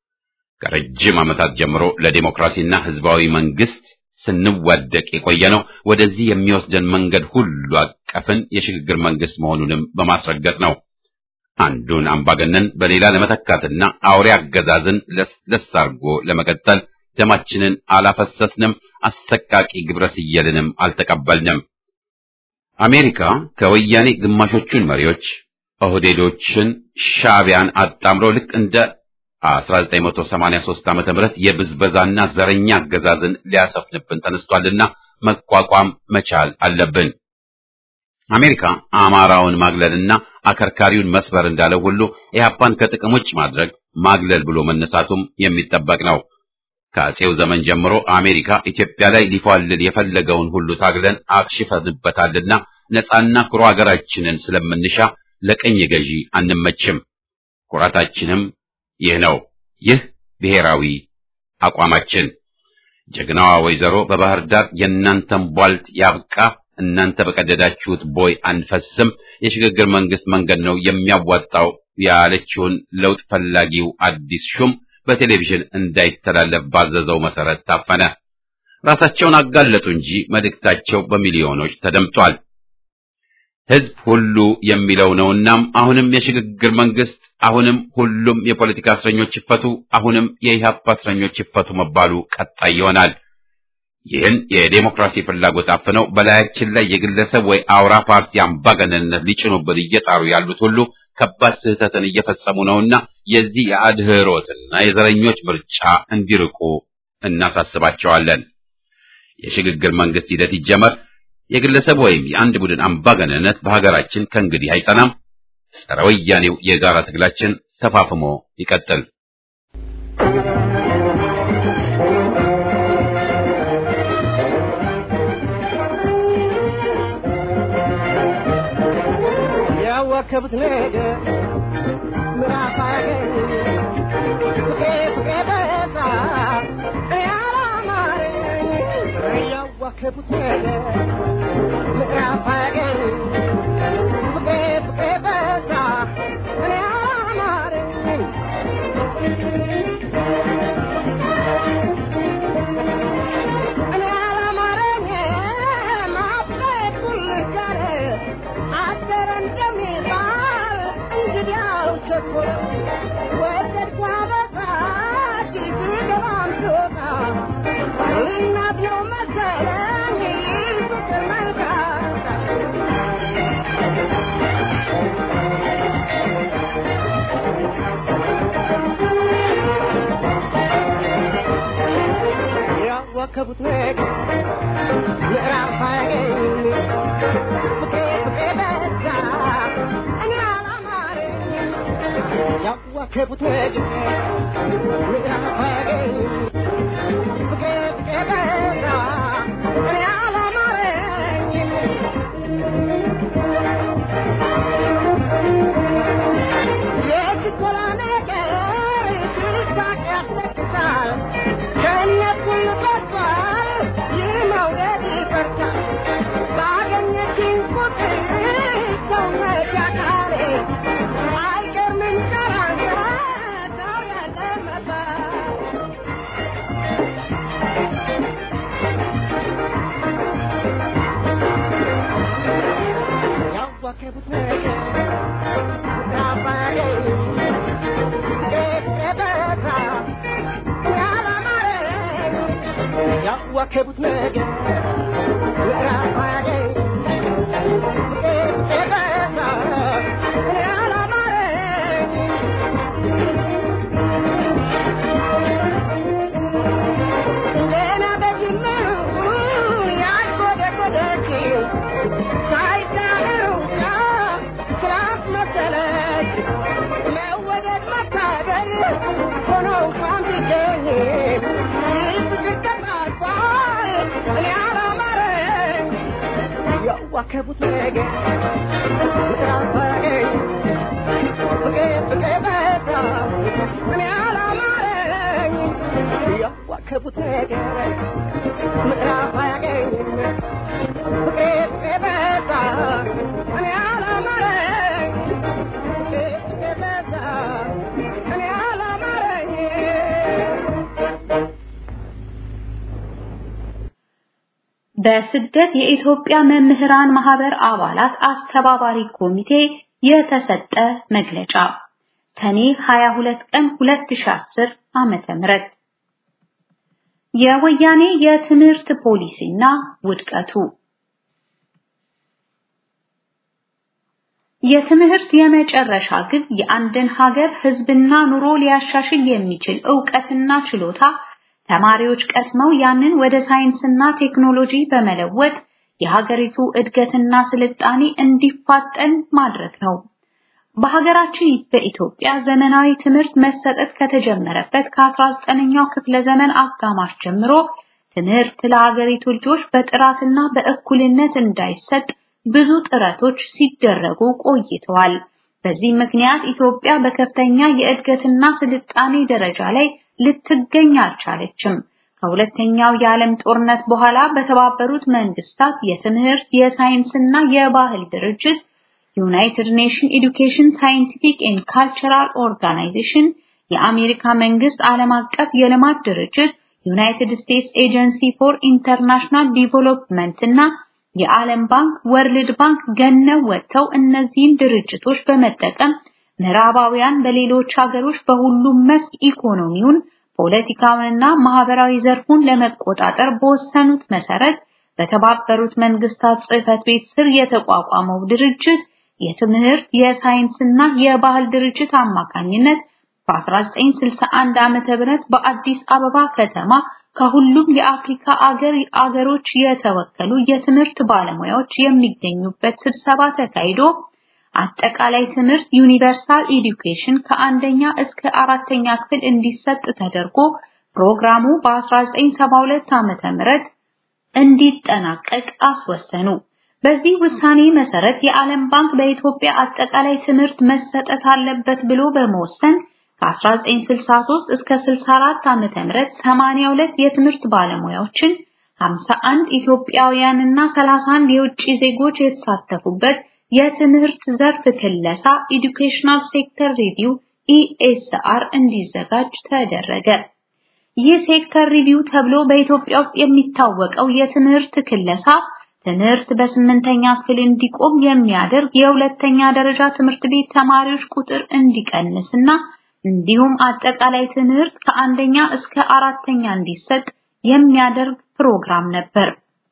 Speaker 1: ከረጅም ዓመታት ጀምሮ ለዴሞክራሲና ህዝባዊ መንግስት ስንዋደቅ የቆየ ነው። ወደዚህ የሚወስደን መንገድ ሁሉ አቀፍን የሽግግር መንግስት መሆኑንም በማስረገጥ ነው። አንዱን አምባገነን በሌላ ለመተካትና አውሬ አገዛዝን ለስለስ አድርጎ ለመቀጠል ደማችንን አላፈሰስንም፣ አሰቃቂ ግብረ ስየልንም አልተቀበልንም። አሜሪካ ከወያኔ ግማሾቹን መሪዎች ኦህዴዶችን፣ ሻዕቢያን አጣምሮ ልክ እንደ 1983 ዓመተ ምህረት የብዝበዛና ዘረኛ አገዛዝን ሊያሰፍንብን ተነስቷልና መቋቋም መቻል አለብን። አሜሪካ አማራውን ማግለልና አከርካሪውን መስበር እንዳለው ሁሉ ኢህአፓን ከጥቅም ውጭ ማድረግ ማግለል ብሎ መነሳቱም የሚጠበቅ ነው። ከአጼው ዘመን ጀምሮ አሜሪካ ኢትዮጵያ ላይ ሊፏልል የፈለገውን ሁሉ ታግለን አክሽፈንበታልና ነጻና ኩሩ ሀገራችንን ስለምንሻ ለቀኝ ገዢ አንመችም። ኩራታችንም ይህ ነው። ይህ ብሔራዊ አቋማችን። ጀግናዋ ወይዘሮ በባህር ዳር የእናንተን ቧልት ያብቃ፣ እናንተ በቀደዳችሁት ቦይ አንፈስም፣ የሽግግር መንግስት መንገድ ነው የሚያዋጣው ያለችውን ለውጥ ፈላጊው አዲስ ሹም በቴሌቪዥን እንዳይተላለፍ ባዘዘው መሰረት ታፈነ። ራሳቸውን አጋለጡ እንጂ መልእክታቸው በሚሊዮኖች ተደምጧል። ህዝብ ሁሉ የሚለው ነውናም አሁንም የሽግግር መንግስት፣ አሁንም ሁሉም የፖለቲካ እስረኞች ይፈቱ፣ አሁንም የኢህአፓ እስረኞች ይፈቱ መባሉ ቀጣይ ይሆናል። ይህን የዴሞክራሲ ፍላጎት አፍነው በላያችን ላይ የግለሰብ ወይ አውራ ፓርቲ አምባገነንነት ሊጭኑብን እየጣሩ ያሉት ሁሉ ከባድ ስህተትን እየፈጸሙ ነውና የዚህ የአድህሮትና የዘረኞች ምርጫ እንዲርቁ እናሳስባቸዋለን። የሽግግር መንግስት ሂደት ይጀመር። የግለሰብ ወይም የአንድ ቡድን አምባገነንነት በሀገራችን ከእንግዲህ አይጸናም። ጸረ ወያኔው የጋራ ትግላችን ተፋፍሞ ይቀጥል።
Speaker 3: ያዋከቡት ነገር ምዕራፍ አያገኝ ፍቄ ፍቄ በዛ ያላማረኝ ያዋከቡት ነገር ምዕራፍ አያገኝ ፍቄ ፍቄ በዛ ያላማረኝ እኔ ያላማረኝ ማፍቀር ኩልጋር አደረ እንደሚባል እንግዲያው ቸኮለ ወደድኳ በቃች ስገባም ስወጣ እናት ነው መሰለኝ ፍቅር መልካታ ያዋከቡት ነገር ምዕራፍ አያገኝ ፍቄ ፍቄ በዛ እኔ አላማረኝ ያዋከቡት ነገር ምዕራፍ አያገኝ ፍቄ ፍቄ በዛ እኔ አላማረኝ የችኮላ ነገር ትርሳቅ ያስለቅሳል ከእነት ሁሉ በዝቷል ይህ መውደድ ይፈርሳል ባገኘችኝ ቁጥር ሰውነት ያካሌ አይገርምም ቀራንተ ሰው ያለ መባል ያዋከቡት ነገር ያባገኝ ቤተበታ ያላማረኝ ያዋከቡት ነገር ያባገኝ ቤተበታ ያላማረኝ ገና በጅምሩ ያጎደጎደችው ሳይዳሩ ስራት መሰለች መወደድ መታገል ሆኖ እንኳን ቢገኝ ፍቅር ተጣልፏል እኔ አላማረኝ ያዋከቡት ነገር ያባገኝ ፍቅር ፍቅር በዛ እኔ አላማረኝ ያዋከቡት ነገር ምዕራፍ አያገኝም ፍቅሬ ፍቅሬ በዛ እኔ አላማረኝ ፍቅሬ ፍቅሬ በዛ እኔ አላማረኝ
Speaker 4: በስደት የኢትዮጵያ መምህራን ማህበር አባላት አስተባባሪ ኮሚቴ የተሰጠ መግለጫ ሰኔ 22 ቀን 2010 ዓመተ ምህረት የወያኔ የትምህርት ፖሊሲና ውድቀቱ የትምህርት የመጨረሻ ግብ የአንድን ሀገር ህዝብና ኑሮ ሊያሻሽል የሚችል ዕውቀትና ችሎታ ተማሪዎች ቀስመው ያንን ወደ ሳይንስና ቴክኖሎጂ በመለወጥ የሀገሪቱ እድገትና ስልጣኔ እንዲፋጠን ማድረግ ነው። በሀገራችን በኢትዮጵያ ዘመናዊ ትምህርት መሰጠት ከተጀመረበት ከ19ኛው ክፍለ ዘመን አጋማሽ ጀምሮ ትምህርት ለሀገሪቱ ልጆች በጥራትና በእኩልነት እንዳይሰጥ ብዙ ጥረቶች ሲደረጉ ቆይተዋል። በዚህ ምክንያት ኢትዮጵያ በከፍተኛ የእድገትና ስልጣኔ ደረጃ ላይ ልትገኝ አልቻለችም። ከሁለተኛው የዓለም ጦርነት በኋላ በተባበሩት መንግስታት የትምህርት የሳይንስና የባህል ድርጅት ዩናይትድ ኔሽን ኤዱኬሽን ሳይንቲፊክ ኤንድ ካልቸራል ኦርጋናይዜሽን፣ የአሜሪካ መንግስት ዓለም አቀፍ የልማት ድርጅት፣ ዩናይትድ ስቴትስ ኤጀንሲ ፎር ኢንተርናሽናል ዲቨሎፕመንት እና የዓለም ባንክ፣ ወርልድ ባንክ ገነው ወጥተው እነዚህን ድርጅቶች በመጠቀም ምዕራባውያን በሌሎች ሀገሮች በሁሉም መስክ ኢኮኖሚውን፣ ፖለቲካውንና ማህበራዊ ዘርፉን ለመቆጣጠር በወሰኑት መሰረት በተባበሩት መንግስታት ጽሕፈት ቤት ስር የተቋቋመው ድርጅት የትምህርት የሳይንስና የባህል ድርጅት አማካኝነት በ1961 ዓመተ ምህረት በአዲስ አበባ ከተማ ከሁሉም የአፍሪካ አገር አገሮች የተወከሉ የትምህርት ባለሙያዎች የሚገኙበት ስብሰባ ተካሂዶ አጠቃላይ ትምህርት ዩኒቨርሳል ኤዱኬሽን ከአንደኛ እስከ አራተኛ ክፍል እንዲሰጥ ተደርጎ ፕሮግራሙ በ1972 ዓመተ ምህረት እንዲጠናቀቅ አስወሰኑ። በዚህ ውሳኔ መሰረት የዓለም ባንክ በኢትዮጵያ አጠቃላይ ትምህርት መሰጠት አለበት ብሎ በመወሰን ከ1963 እስከ 64 ዓመተ ምህረት 82 የትምህርት ባለሙያዎችን 51 ኢትዮጵያውያንና 31 የውጭ ዜጎች የተሳተፉበት የትምህርት ዘርፍ ክለሳ ኤዱኬሽናል ሴክተር ሪቪው ኢኤስአር እንዲዘጋጅ ተደረገ። ይህ ሴክተር ሪቪው ተብሎ በኢትዮጵያ ውስጥ የሚታወቀው የትምህርት ክለሳ ትምህርት በስምንተኛ ክፍል እንዲቆም የሚያደርግ የሁለተኛ ደረጃ ትምህርት ቤት ተማሪዎች ቁጥር እንዲቀንስና እንዲሁም አጠቃላይ ትምህርት ከአንደኛ እስከ አራተኛ እንዲሰጥ የሚያደርግ ፕሮግራም ነበር።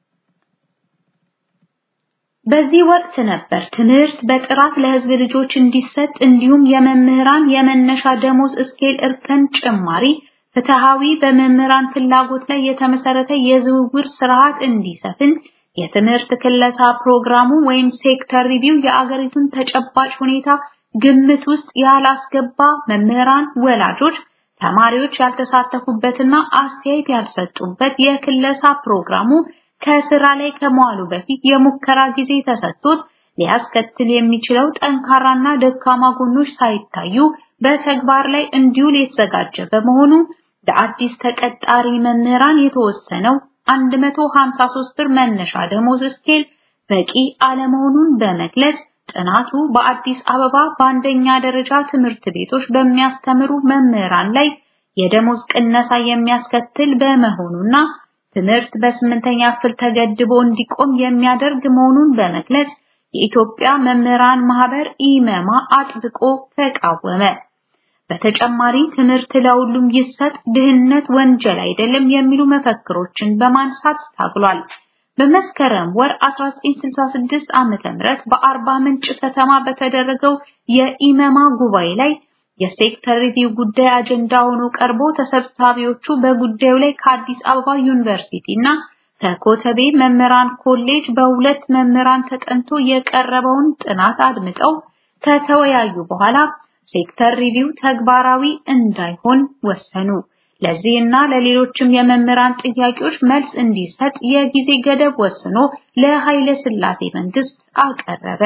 Speaker 4: በዚህ ወቅት ነበር ትምህርት በጥራት ለሕዝብ ልጆች እንዲሰጥ እንዲሁም የመምህራን የመነሻ ደሞዝ እስኬል እርከን ጭማሪ ፍትሃዊ በመምህራን ፍላጎት ላይ የተመሰረተ የዝውውር ስርዓት እንዲሰፍን የትምህርት ክለሳ ፕሮግራሙ ወይም ሴክተር ሪቪው የአገሪቱን ተጨባጭ ሁኔታ ግምት ውስጥ ያላስገባ መምህራን፣ ወላጆች፣ ተማሪዎች ያልተሳተፉበትና አስተያየት ያልሰጡበት የክለሳ ፕሮግራሙ ከስራ ላይ ከመዋሉ በፊት የሙከራ ጊዜ ተሰጥቶት ሊያስከትል የሚችለው ጠንካራና ደካማ ጎኖች ሳይታዩ በተግባር ላይ እንዲውል የተዘጋጀ በመሆኑ ለአዲስ ተቀጣሪ መምህራን የተወሰነው 153 ብር መነሻ ደሞዝ ስኬል በቂ አለመሆኑን በመግለጽ ጥናቱ በአዲስ አበባ በአንደኛ ደረጃ ትምህርት ቤቶች በሚያስተምሩ መምህራን ላይ የደሞዝ ቅነሳ የሚያስከትል በመሆኑና ትምህርት በስምንተኛ ክፍል ተገድቦ እንዲቆም የሚያደርግ መሆኑን በመግለጽ የኢትዮጵያ መምህራን ማህበር ኢመማ አጥብቆ ተቃወመ። በተጨማሪ ትምህርት ለሁሉም ይሰጥ፣ ድህነት ወንጀል አይደለም የሚሉ መፈክሮችን በማንሳት ታግሏል። በመስከረም ወር 1966 ዓመተ ምህረት በአርባ ምንጭ ከተማ በተደረገው የኢመማ ጉባኤ ላይ የሴክተር ሪቪው ጉዳይ አጀንዳ ሆኖ ቀርቦ ተሰብሳቢዎቹ በጉዳዩ ላይ ከአዲስ አበባ ዩኒቨርሲቲ እና ከኮተቤ መምህራን ኮሌጅ በሁለት መምህራን ተጠንቶ የቀረበውን ጥናት አድምጠው ከተወያዩ በኋላ ሴክተር ሪቪው ተግባራዊ እንዳይሆን ወሰኑ። ለዚህና ለሌሎችም የመምህራን ጥያቄዎች መልስ እንዲሰጥ የጊዜ ገደብ ወስኖ ለኃይለ ሥላሴ መንግስት አቀረበ።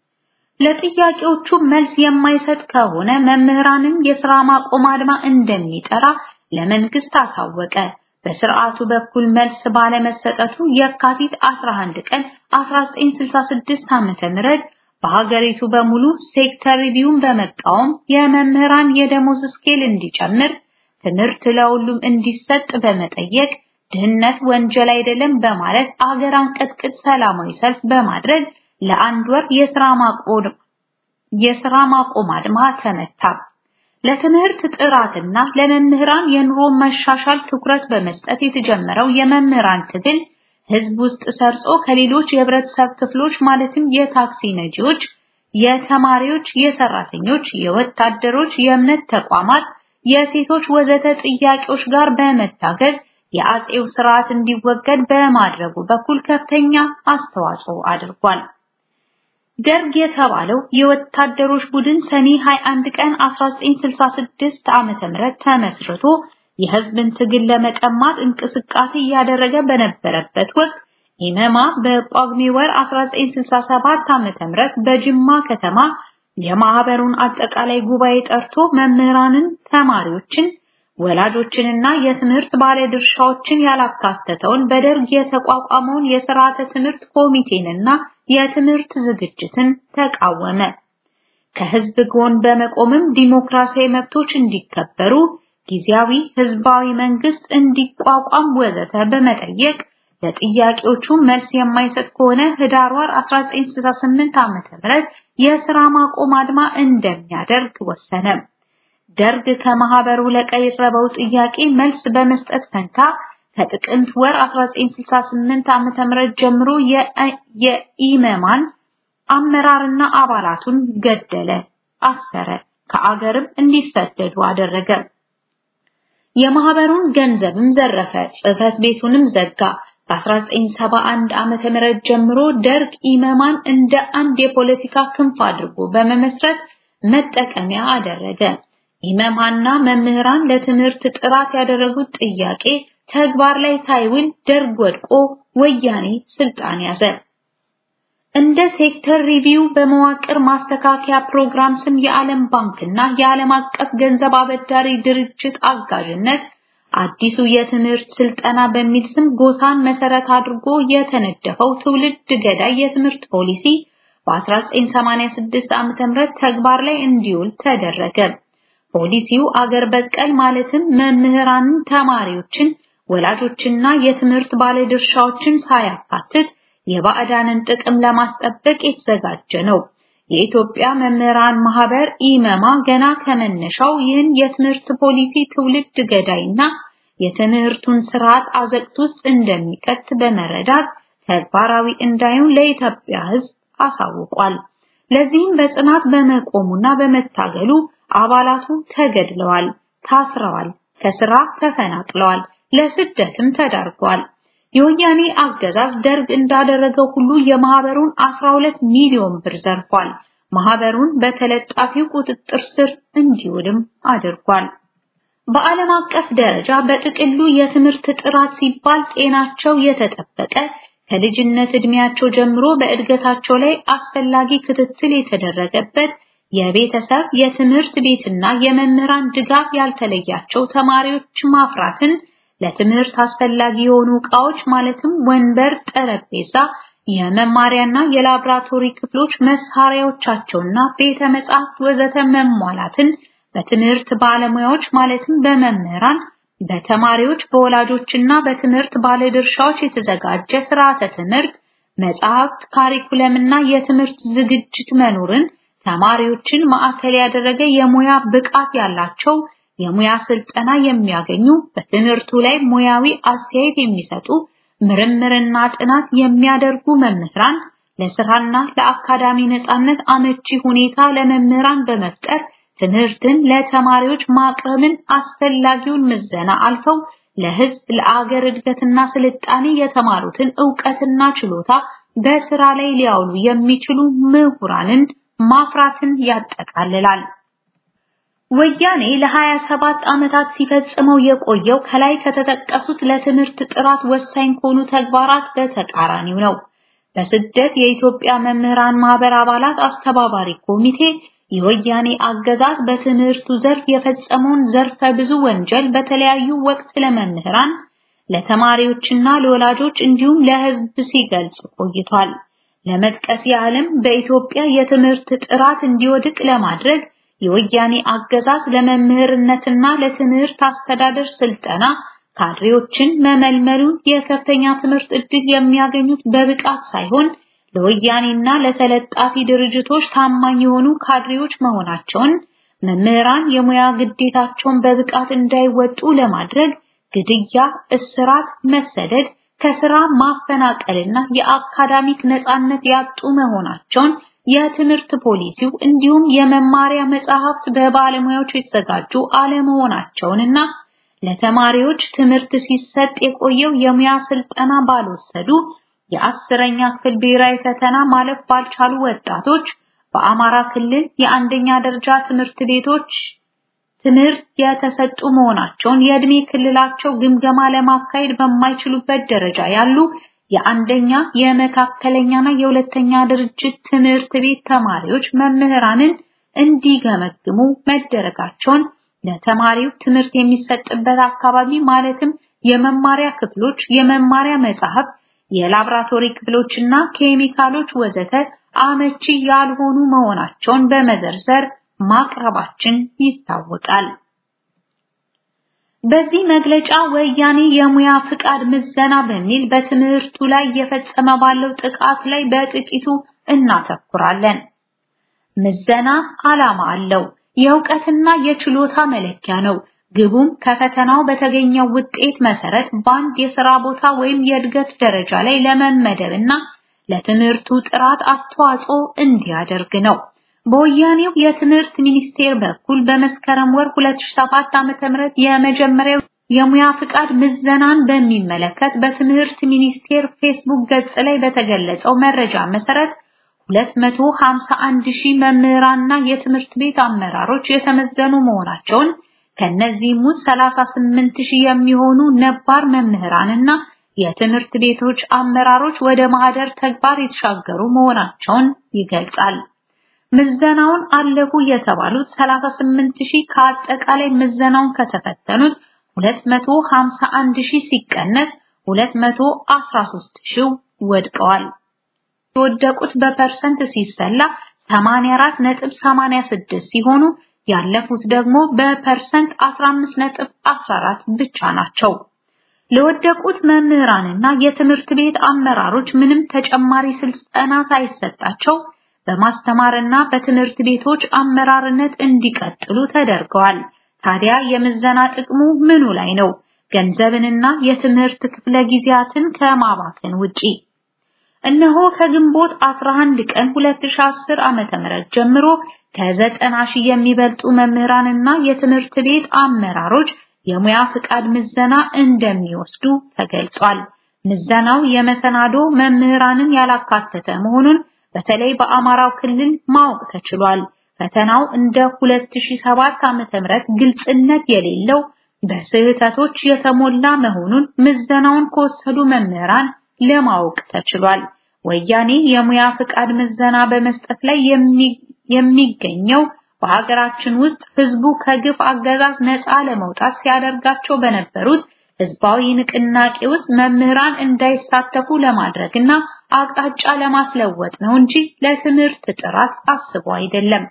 Speaker 4: ለጥያቄዎቹ መልስ የማይሰጥ ከሆነ መምህራንን የሥራ ማቆም አድማ እንደሚጠራ ለመንግስት አሳወቀ። በስርዓቱ በኩል መልስ ባለመሰጠቱ የካቲት 11 ቀን 1966 ዓመተ ምህረት በሀገሪቱ በሙሉ ሴክተር ሪቪውን በመቃወም የመምህራን የደሞዝ ስኬል እንዲጨምር፣ ትምህርት ለሁሉም እንዲሰጥ በመጠየቅ ድህነት ወንጀል አይደለም በማለት አገር አንቀጥቅጥ ሰላማዊ ሰልፍ በማድረግ ለአንድ ወር የሥራ ማቆም የሥራ ማቆም አድማ ተመታ። ለትምህርት ጥራትና ለመምህራን የኑሮ መሻሻል ትኩረት በመስጠት የተጀመረው የመምህራን ትግል ህዝብ ውስጥ ሰርጾ ከሌሎች የህብረተሰብ ክፍሎች ማለትም የታክሲ ነጂዎች፣ የተማሪዎች፣ የሰራተኞች፣ የወታደሮች፣ የእምነት ተቋማት፣ የሴቶች ወዘተ ጥያቄዎች ጋር በመታገዝ የአጼው ስርዓት እንዲወገድ በማድረጉ በኩል ከፍተኛ አስተዋጽኦ አድርጓል። ደርግ የተባለው የወታደሮች ቡድን ሰኔ 21 ቀን 1966 ዓመተ ምህረት ተመስርቶ የህዝብን ትግል ለመቀማት እንቅስቃሴ እያደረገ በነበረበት ወቅት ኢመማ በጳጉሜ ወር 1967 ዓመተ ምህረት በጅማ ከተማ የማህበሩን አጠቃላይ ጉባኤ ጠርቶ መምህራንን፣ ተማሪዎችን፣ ወላጆችንና የትምህርት ባለድርሻዎችን ያላካተተውን በደርግ የተቋቋመውን የስርዓተ ትምህርት ኮሚቴንና የትምህርት ዝግጅትን ተቃወመ። ከህዝብ ጎን በመቆምም ዲሞክራሲያዊ መብቶች እንዲከበሩ፣ ጊዜያዊ ህዝባዊ መንግስት እንዲቋቋም ወዘተ በመጠየቅ ለጥያቄዎቹ መልስ የማይሰጥ ከሆነ ህዳር ወር 1968 ዓ.ም የሥራ ማቆም አድማ እንደሚያደርግ ወሰነ። ደርግ ከማህበሩ ለቀረበው ጥያቄ መልስ በመስጠት ፈንታ ከጥቅምት ወር 1968 ዓ.ም ጀምሮ የኢመማን አመራርና አባላቱን ገደለ፣ አሰረ፣ ከአገርም እንዲሰደዱ አደረገ። የማህበሩን ገንዘብም ዘረፈ፣ ጽህፈት ቤቱንም ዘጋ። ከ1971 ዓመተ ምህረት ጀምሮ ደርግ ኢመማን እንደ አንድ የፖለቲካ ክንፍ አድርጎ በመመስረት መጠቀሚያ አደረገ። ኢመማና መምህራን ለትምህርት ጥራት ያደረጉት ጥያቄ ተግባር ላይ ሳይውል ደርግ ወድቆ ወያኔ ስልጣን ያዘ። እንደ ሴክተር ሪቪው በመዋቅር ማስተካከያ ፕሮግራም ስም የዓለም ባንክና የዓለም አቀፍ ገንዘብ አበዳሪ ድርጅት አጋዥነት አዲሱ የትምህርት ስልጠና በሚል ስም ጎሳን መሰረት አድርጎ የተነደፈው ትውልድ ገዳይ የትምህርት ፖሊሲ በ1986 ዓ.ም ተግባር ላይ እንዲውል ተደረገ። ፖሊሲው አገር በቀል ማለትም መምህራንን፣ ተማሪዎችን፣ ወላጆችና የትምህርት ባለድርሻዎችን ሳያካትት የባዕዳንን ጥቅም ለማስጠበቅ የተዘጋጀ ነው። የኢትዮጵያ መምህራን ማህበር ኢመማ ገና ከመነሻው ይህን የትምህርት ፖሊሲ ትውልድ ገዳይና የትምህርቱን ስርዓት አዘቅት ውስጥ እንደሚከት በመረዳት ተግባራዊ እንዳይሆን ለኢትዮጵያ ሕዝብ አሳውቋል። ለዚህም በጽናት በመቆሙና በመታገሉ አባላቱ ተገድለዋል፣ ታስረዋል፣ ከስራ ተፈናቅለዋል፣ ለስደትም ተዳርገዋል። የወያኔ አገዛዝ ደርግ እንዳደረገው ሁሉ የማህበሩን 12 ሚሊዮን ብር ዘርፏል። ማህበሩን በተለጣፊው ቁጥጥር ስር እንዲውልም አድርጓል። በዓለም አቀፍ ደረጃ በጥቅሉ የትምህርት ጥራት ሲባል ጤናቸው የተጠበቀ ከልጅነት እድሜያቸው ጀምሮ በእድገታቸው ላይ አስፈላጊ ክትትል የተደረገበት የቤተሰብ የትምህርት ቤትና የመምህራን ድጋፍ ያልተለያቸው ተማሪዎች ማፍራትን ለትምህርት አስፈላጊ የሆኑ ዕቃዎች ማለትም ወንበር፣ ጠረጴዛ፣ የመማሪያና የላብራቶሪ ክፍሎች መሳሪያዎቻቸውና ቤተ መጻሕፍት ወዘተ መሟላትን በትምህርት ባለሙያዎች ማለትም በመምህራን፣ በተማሪዎች፣ በወላጆችና በትምህርት ባለድርሻዎች የተዘጋጀ ስርዓተ ትምህርት፣ መጽሐፍት፣ ካሪኩለምና የትምህርት ዝግጅት መኖርን ተማሪዎችን ማዕከል ያደረገ የሙያ ብቃት ያላቸው የሙያ ስልጠና የሚያገኙ በትምህርቱ ላይ ሙያዊ አስተያየት የሚሰጡ ምርምርና ጥናት የሚያደርጉ መምህራን ለስራና ለአካዳሚ ነጻነት አመቺ ሁኔታ ለመምህራን በመፍጠር ትምህርትን ለተማሪዎች ማቅረብን አስፈላጊውን ምዘና አልፈው ለህዝብ ለአገር እድገትና ስልጣኔ የተማሩትን ዕውቀትና ችሎታ በስራ ላይ ሊያውሉ የሚችሉ ምሁራንን ማፍራትን ያጠቃልላል። ወያኔ ለ27 ዓመታት ሲፈጽመው የቆየው ከላይ ከተጠቀሱት ለትምህርት ጥራት ወሳኝ ከሆኑ ተግባራት በተቃራኒው ነው። በስደት የኢትዮጵያ መምህራን ማህበር አባላት አስተባባሪ ኮሚቴ የወያኔ አገዛዝ በትምህርቱ ዘርፍ የፈጸመውን ዘርፈ ብዙ ወንጀል በተለያዩ ወቅት ለመምህራን፣ ለተማሪዎችና ለወላጆች እንዲሁም ለህዝብ ሲገልጽ ቆይቷል። ለመጥቀስ ያህልም በኢትዮጵያ የትምህርት ጥራት እንዲወድቅ ለማድረግ የወያኔ አገዛዝ ለመምህርነትና ለትምህርት አስተዳደር ስልጠና ካድሬዎችን መመልመሉን የከፍተኛ ትምህርት ዕድል የሚያገኙት በብቃት ሳይሆን ለወያኔና ለተለጣፊ ድርጅቶች ታማኝ የሆኑ ካድሬዎች መሆናቸውን መምህራን የሙያ ግዴታቸውን በብቃት እንዳይወጡ ለማድረግ ግድያ፣ እስራት፣ መሰደድ፣ ከስራ ማፈናቀልና የአካዳሚክ ነጻነት ያጡ መሆናቸውን የትምህርት ፖሊሲው እንዲሁም የመማሪያ መጽሐፍት በባለሙያዎች የተዘጋጁ አለመሆናቸውንና ለተማሪዎች ትምህርት ሲሰጥ የቆየው የሙያ ስልጠና ባልወሰዱ የአስረኛ ክፍል ብሔራዊ ፈተና ማለፍ ባልቻሉ ወጣቶች በአማራ ክልል የአንደኛ ደረጃ ትምህርት ቤቶች ትምህርት የተሰጡ መሆናቸውን የእድሜ ክልላቸው ግምገማ ለማካሄድ በማይችሉበት ደረጃ ያሉ የአንደኛ የመካከለኛና የሁለተኛ ድርጅት ትምህርት ቤት ተማሪዎች መምህራንን እንዲገመግሙ መደረጋቸውን ለተማሪው ትምህርት የሚሰጥበት አካባቢ ማለትም የመማሪያ ክፍሎች፣ የመማሪያ መጽሐፍት፣ የላብራቶሪ ክፍሎችና ኬሚካሎች ወዘተ አመቺ ያልሆኑ መሆናቸውን በመዘርዘር ማቅረባችን ይታወቃል። በዚህ መግለጫ ወያኔ የሙያ ፍቃድ ምዘና በሚል በትምህርቱ ላይ እየፈጸመ ባለው ጥቃት ላይ በጥቂቱ እናተኩራለን። ምዘና ዓላማ አለው። የእውቀትና የችሎታ መለኪያ ነው። ግቡም ከፈተናው በተገኘው ውጤት መሰረት በአንድ የሥራ ቦታ ወይም የእድገት ደረጃ ላይ ለመመደብና ለትምህርቱ ጥራት አስተዋጽኦ እንዲያደርግ ነው። በወያኔው የትምህርት ሚኒስቴር በኩል በመስከረም ወር 2007 ዓ.ም የመጀመሪያው የሙያ ፍቃድ ምዘናን በሚመለከት በትምህርት ሚኒስቴር ፌስቡክ ገጽ ላይ በተገለጸው መረጃ መሰረት 251 ሺህ መምህራንና የትምህርት ቤት አመራሮች የተመዘኑ መሆናቸውን ከነዚህም ውስጥ 38 ሺህ የሚሆኑ ነባር መምህራንና የትምህርት ቤቶች አመራሮች ወደ ማህደር ተግባር የተሻገሩ መሆናቸውን ይገልጻል። ምዘናውን አለፉ የተባሉት 38 ሺህ ከአጠቃላይ ምዘናውን ከተፈተኑት 251 ሺህ ሲቀነስ 213 ሺህ ወድቀዋል። የወደቁት በፐርሰንት ሲሰላ 84.86 ሲሆኑ ያለፉት ደግሞ በፐርሰንት 15.14 ብቻ ናቸው። ለወደቁት መምህራንና የትምህርት ቤት አመራሮች ምንም ተጨማሪ ስልጠና ሳይሰጣቸው በማስተማርና በትምህርት ቤቶች አመራርነት እንዲቀጥሉ ተደርገዋል። ታዲያ የምዘና ጥቅሙ ምኑ ላይ ነው? ገንዘብንና የትምህርት ክፍለ ጊዜያትን ከማባከን ውጪ እነሆ ከግንቦት 11 ቀን 2010 ዓመተ ምህረት ጀምሮ ከዘጠና ሺህ የሚበልጡ መምህራንና የትምህርት ቤት አመራሮች የሙያ ፍቃድ ምዘና እንደሚወስዱ ተገልጿል። ምዘናው የመሰናዶ መምህራንን ያላካተተ መሆኑን በተለይ በአማራው ክልል ማወቅ ተችሏል። ፈተናው እንደ 2007 ዓመተ ምህረት ግልጽነት የሌለው በስህተቶች የተሞላ መሆኑን ምዘናውን ከወሰዱ መምህራን ለማወቅ ተችሏል። ወያኔ የሙያ ፍቃድ ምዘና በመስጠት ላይ የሚገኘው በሀገራችን ውስጥ ህዝቡ ከግፍ አገዛዝ ነፃ ለመውጣት ሲያደርጋቸው በነበሩት ህዝባዊ ንቅናቄ ውስጥ መምህራን እንዳይሳተፉ ለማድረግና አቅጣጫ ለማስለወጥ ነው እንጂ ለትምህርት ጥራት አስቦ አይደለም።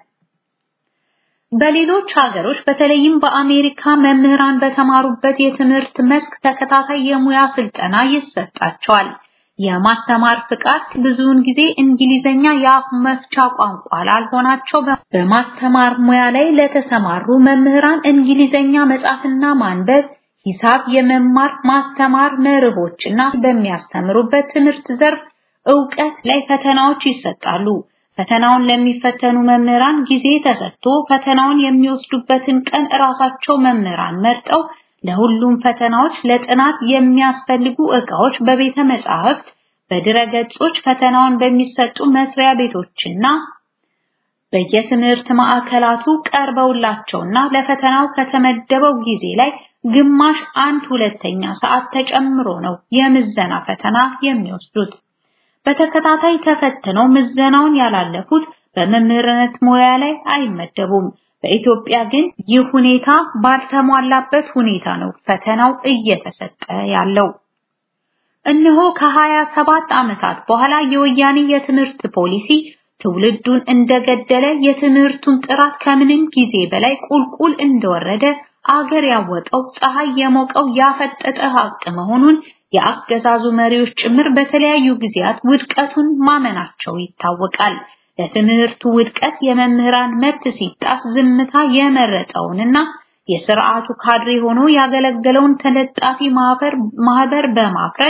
Speaker 4: በሌሎች ሀገሮች በተለይም በአሜሪካ መምህራን በተማሩበት የትምህርት መስክ ተከታታይ የሙያ ስልጠና ይሰጣቸዋል። የማስተማር ፍቃድ ብዙውን ጊዜ እንግሊዘኛ የአፍ መፍቻ ቋንቋ ላልሆናቸው በማስተማር ሙያ ላይ ለተሰማሩ መምህራን እንግሊዘኛ መጻፍና ማንበብ፣ ሂሳብ የመማር ማስተማር መርሆችና በሚያስተምሩበት ትምህርት ዘርፍ ዕውቀት ላይ ፈተናዎች ይሰጣሉ። ፈተናውን ለሚፈተኑ መምህራን ጊዜ ተሰጥቶ ፈተናውን የሚወስዱበትን ቀን እራሳቸው መምህራን መርጠው ለሁሉም ፈተናዎች ለጥናት የሚያስፈልጉ ዕቃዎች በቤተ መጻሕፍት፣ በድረገጾች ፈተናውን በሚሰጡ መስሪያ ቤቶችና በየትምህርት ማዕከላቱ ቀርበውላቸውና ለፈተናው ከተመደበው ጊዜ ላይ ግማሽ አንድ ሁለተኛ ሰዓት ተጨምሮ ነው የምዘና ፈተና የሚወስዱት። በተከታታይ ተፈትነው ምዘናውን ያላለፉት በመምህርነት ሙያ ላይ አይመደቡም። በኢትዮጵያ ግን ይህ ሁኔታ ባልተሟላበት ሁኔታ ነው ፈተናው እየተሰጠ ያለው። እነሆ ከሀያ ሰባት ዓመታት በኋላ የወያኔ የትምህርት ፖሊሲ ትውልዱን እንደገደለ የትምህርቱን ጥራት ከምንም ጊዜ በላይ ቁልቁል እንደወረደ አገር ያወቀው ፀሐይ የሞቀው ያፈጠጠ ሀቅ መሆኑን የአገዛዙ መሪዎች ጭምር በተለያዩ ጊዜያት ውድቀቱን ማመናቸው ይታወቃል። ለትምህርቱ ውድቀት የመምህራን መብት ሲጣስ ዝምታ የመረጠውንና የስርዓቱ ካድሬ ሆኖ ያገለገለውን ተለጣፊ ማህበር ማህበር በማፍረስ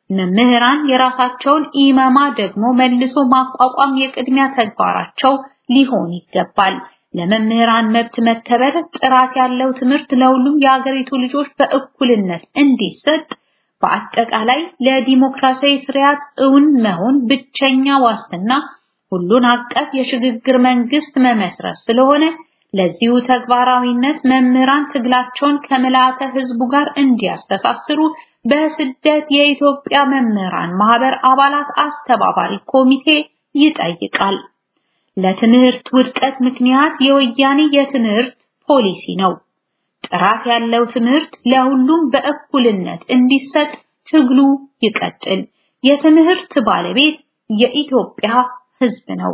Speaker 4: መምህራን የራሳቸውን ኢመማ ደግሞ መልሶ ማቋቋም የቅድሚያ ተግባራቸው ሊሆን ይገባል። ለመምህራን መብት መከበር፣ ጥራት ያለው ትምህርት ለሁሉም የሀገሪቱ ልጆች በእኩልነት እንዲሰጥ፣ በአጠቃላይ ለዲሞክራሲያዊ ስርዓት እውን መሆን ብቸኛ ዋስትና ሁሉን አቀፍ የሽግግር መንግስት መመስረት ስለሆነ ለዚሁ ተግባራዊነት መምህራን ትግላቸውን ከምልአተ ህዝቡ ጋር እንዲያስተሳስሩ በስደት የኢትዮጵያ መምህራን ማህበር አባላት አስተባባሪ ኮሚቴ ይጠይቃል። ለትምህርት ውድቀት ምክንያት የወያኔ የትምህርት ፖሊሲ ነው። ጥራት ያለው ትምህርት ለሁሉም በእኩልነት እንዲሰጥ ትግሉ ይቀጥል። የትምህርት ባለቤት የኢትዮጵያ ህዝብ ነው።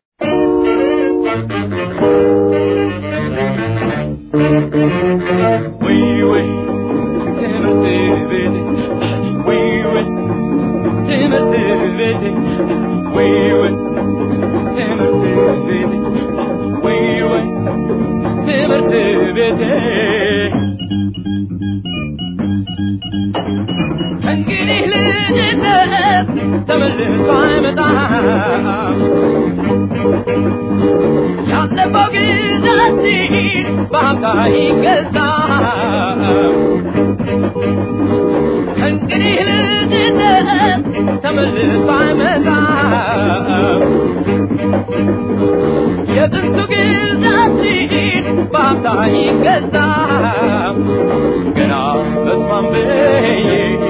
Speaker 3: እንግዲህ ልጅነት ተመልሶ አይመጣም። ያለፈው ጊዜያችን በሀብታ ይገዛል። እንግዲህ ልጅነት ተመልሶ አይመጣም። የጥንቱ ጊዜያችን በሀብታ ይገዛል። ገና በስማም ብዬ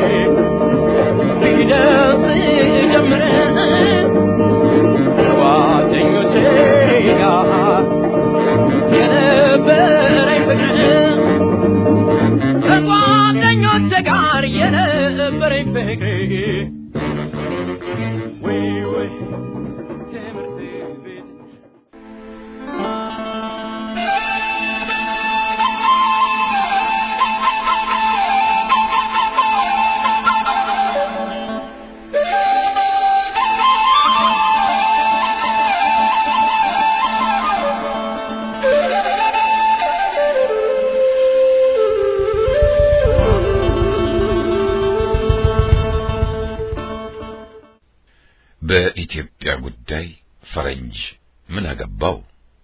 Speaker 3: ሊደርስ ጀምረ ጓደኞቼ ጋር የነበረኝ ፍቅር ከጓደኞቼ ጋር የነበረኝ ፍቅር ወይ ወይ ትምህርት ቤት
Speaker 1: በኢትዮጵያ ጉዳይ ፈረንጅ ምን አገባው?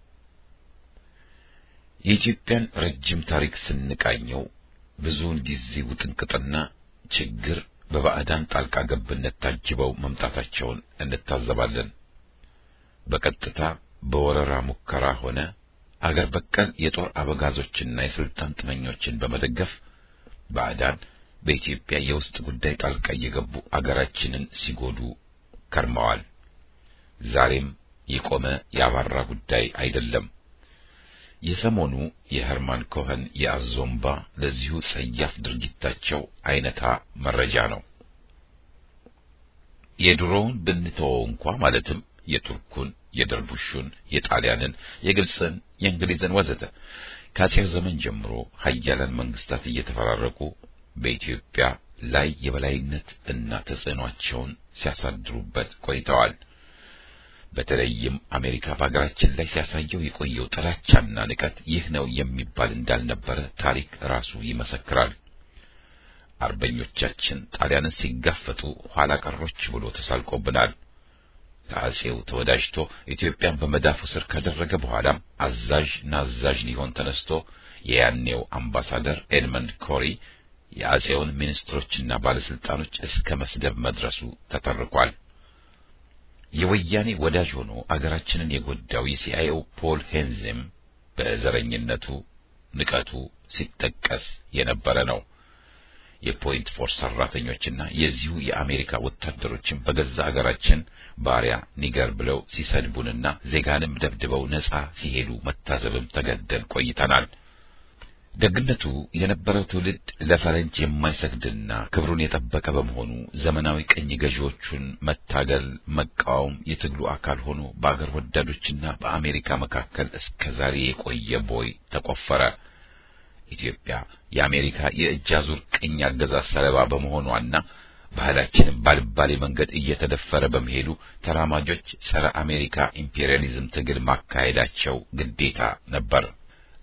Speaker 1: የኢትዮጵያን ረጅም ታሪክ ስንቃኘው ብዙውን ጊዜ ውጥንቅጥና ችግር በባዕዳን ጣልቃ ገብነት ታጅበው መምጣታቸውን እንታዘባለን። በቀጥታ በወረራ ሙከራ ሆነ አገር በቀል የጦር አበጋዞችና የስልጣን ጥመኞችን በመደገፍ ባዕዳን በኢትዮጵያ የውስጥ ጉዳይ ጣልቃ እየገቡ አገራችንን ሲጎዱ ከርመዋል። ዛሬም የቆመ ያባራ ጉዳይ አይደለም። የሰሞኑ የሄርማን ኮኸን የአዞምባ ለዚሁ ጸያፍ ድርጊታቸው አይነታ መረጃ ነው። የድሮውን ብንተወው እንኳ ማለትም የቱርኩን፣ የደርቡሹን፣ የጣሊያንን፣ የግብፅን፣ የእንግሊዝን ወዘተ ከአጼው ዘመን ጀምሮ ሀያላን መንግስታት እየተፈራረቁ በኢትዮጵያ ላይ የበላይነት እና ተጽዕኗቸውን ሲያሳድሩበት ቆይተዋል። በተለይም አሜሪካ በሀገራችን ላይ ሲያሳየው የቆየው ጥላቻና ንቀት ይህ ነው የሚባል እንዳልነበረ ታሪክ ራሱ ይመሰክራል። አርበኞቻችን ጣሊያንን ሲጋፈጡ ኋላ ቀሮች ብሎ ተሳልቆብናል። ከአጼው ተወዳጅቶ ኢትዮጵያን በመዳፉ ስር ካደረገ በኋላም አዛዥ ናዛዥ ሊሆን ተነስቶ የያኔው አምባሳደር ኤድመንድ ኮሪ የአጼውን ሚኒስትሮችና ባለስልጣኖች እስከ መስደብ መድረሱ ተተርኳል። የወያኔ ወዳጅ ሆኖ አገራችንን የጎዳው የሲአይኤው ፖል ሄንዝም በዘረኝነቱ ንቀቱ ሲጠቀስ የነበረ ነው። የፖይንት ፎርስ ሰራተኞችና የዚሁ የአሜሪካ ወታደሮችን በገዛ አገራችን ባሪያ ኒገር ብለው ሲሰድቡንና ዜጋንም ደብድበው ነጻ ሲሄዱ መታዘብም ተገደን ቆይተናል። ደግነቱ የነበረው ትውልድ ለፈረንጅ የማይሰግድና ክብሩን የጠበቀ በመሆኑ ዘመናዊ ቅኝ ገዢዎቹን መታገል፣ መቃወም የትግሉ አካል ሆኖ በአገር ወዳዶችና በአሜሪካ መካከል እስከ ዛሬ የቆየ ቦይ ተቆፈረ። ኢትዮጵያ የአሜሪካ የእጅ አዙር ቅኝ አገዛዝ ሰለባ በመሆኗና ባህላችንም ባልባሌ መንገድ እየተደፈረ በመሄዱ ተራማጆች ጸረ አሜሪካ ኢምፔሪያሊዝም ትግል ማካሄዳቸው ግዴታ ነበር።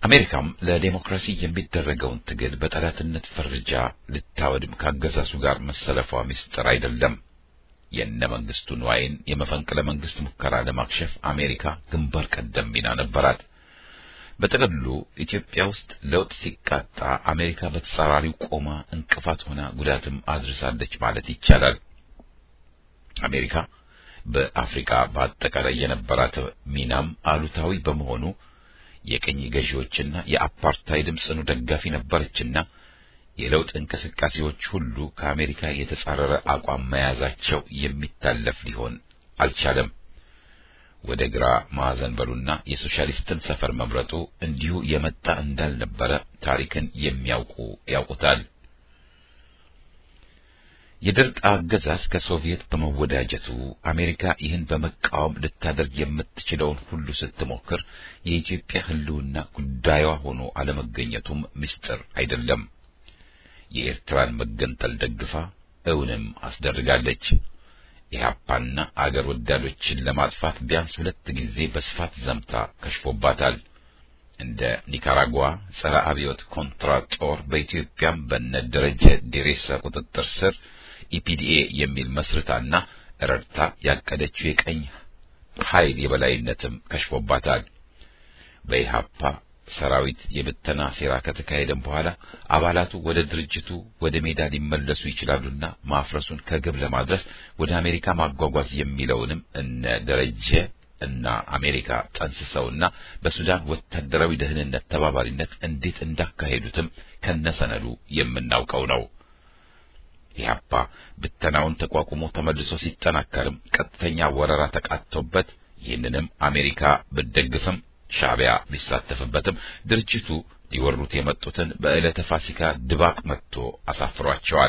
Speaker 1: አሜሪካም ለዴሞክራሲ የሚደረገውን ትግል በጠላትነት ፈርጃ ልታወድም ካገዛዙ ጋር መሰለፏ ምስጢር አይደለም። የነ መንግስቱ ንዋይን የመፈንቅለ መንግስት ሙከራ ለማክሸፍ አሜሪካ ግንባር ቀደም ሚና ነበራት። በጥቅሉ ኢትዮጵያ ውስጥ ለውጥ ሲቃጣ አሜሪካ በተጻራሪው ቆማ እንቅፋት ሆና ጉዳትም አድርሳለች ማለት ይቻላል። አሜሪካ በአፍሪካ በአጠቃላይ የነበራት ሚናም አሉታዊ በመሆኑ የቅኝ ገዢዎችና የአፓርታይድም ጽኑ ደጋፊ ነበረችና የለውጥ እንቅስቃሴዎች ሁሉ ከአሜሪካ የተጻረረ አቋም መያዛቸው የሚታለፍ ሊሆን አልቻለም። ወደ ግራ ማዕዘን በሉና የሶሻሊስትን ሰፈር መምረጡ እንዲሁ የመጣ እንዳልነበረ ታሪክን የሚያውቁ ያውቁታል። የደርግ አገዛዝ ከሶቪየት በመወዳጀቱ አሜሪካ ይህን በመቃወም ልታደርግ የምትችለውን ሁሉ ስትሞክር የኢትዮጵያ ሕልውና ጉዳዩዋ ሆኖ አለመገኘቱም ምስጢር አይደለም። የኤርትራን መገንጠል ደግፋ እውንም አስደርጋለች። ኢህአፓና አገር ወዳዶችን ለማጥፋት ቢያንስ ሁለት ጊዜ በስፋት ዘምታ ከሽፎባታል። እንደ ኒካራጓ ጸረ አብዮት ኮንትራ ጦር በኢትዮጵያም በነ ደረጀ ዴሬሳ ቁጥጥር ስር ኢፒዲኤ የሚል መስርታና ረድታ ያቀደችው የቀኝ ኃይል የበላይነትም ከሽፎባታል። በኢህአፓ ሰራዊት የብተና ሴራ ከተካሄደም በኋላ አባላቱ ወደ ድርጅቱ ወደ ሜዳ ሊመለሱ ይችላሉና ማፍረሱን ከግብ ለማድረስ ወደ አሜሪካ ማጓጓዝ የሚለውንም እነ ደረጀ እና አሜሪካ ጠንስሰውና በሱዳን ወታደራዊ ደህንነት ተባባሪነት እንዴት እንዳካሄዱትም ከነሰነዱ የምናውቀው ነው። ኢህአፓ ብተናውን ተቋቁሞ ተመልሶ ሲጠናከርም ቀጥተኛ ወረራ ተቃጥቶበት ይህንንም አሜሪካ ብትደግፍም ሻዕቢያ ቢሳተፍበትም ድርጅቱ ሊወሩት የመጡትን በዕለተ ፋሲካ ድባቅ መጥቶ አሳፍሯቸዋል።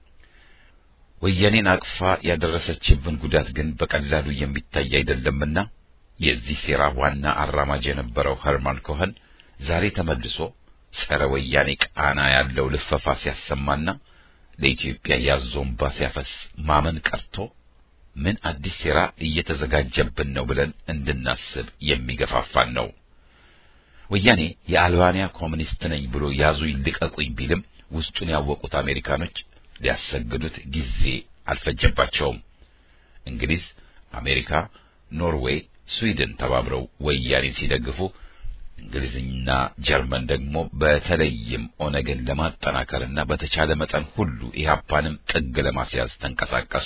Speaker 1: ወያኔን አቅፋ ያደረሰችብን ጉዳት ግን በቀላሉ የሚታይ አይደለምና የዚህ ሴራ ዋና አራማጅ የነበረው ኸርማን ኮኸን ዛሬ ተመልሶ ጸረ ወያኔ ቃና ያለው ልፈፋ ሲያሰማና ለኢትዮጵያ ያዞንባ ሲያፈስ ማመን ቀርቶ ምን አዲስ ሴራ እየተዘጋጀብን ነው ብለን እንድናስብ የሚገፋፋን ነው። ወያኔ የአልባንያ ኮሚኒስት ነኝ ብሎ ያዙኝ ልቀቁኝ ቢልም ውስጡን ያወቁት አሜሪካኖች ሊያሰግዱት ጊዜ አልፈጀባቸውም። እንግሊዝ፣ አሜሪካ፣ ኖርዌይ፣ ስዊድን ተባብረው ወያኔን ሲደግፉ እንግሊዝና ጀርመን ደግሞ በተለይም ኦነግን ለማጠናከርና በተቻለ መጠን ሁሉ ኢህአፓንም ጥግ ለማስያዝ ተንቀሳቀሱ።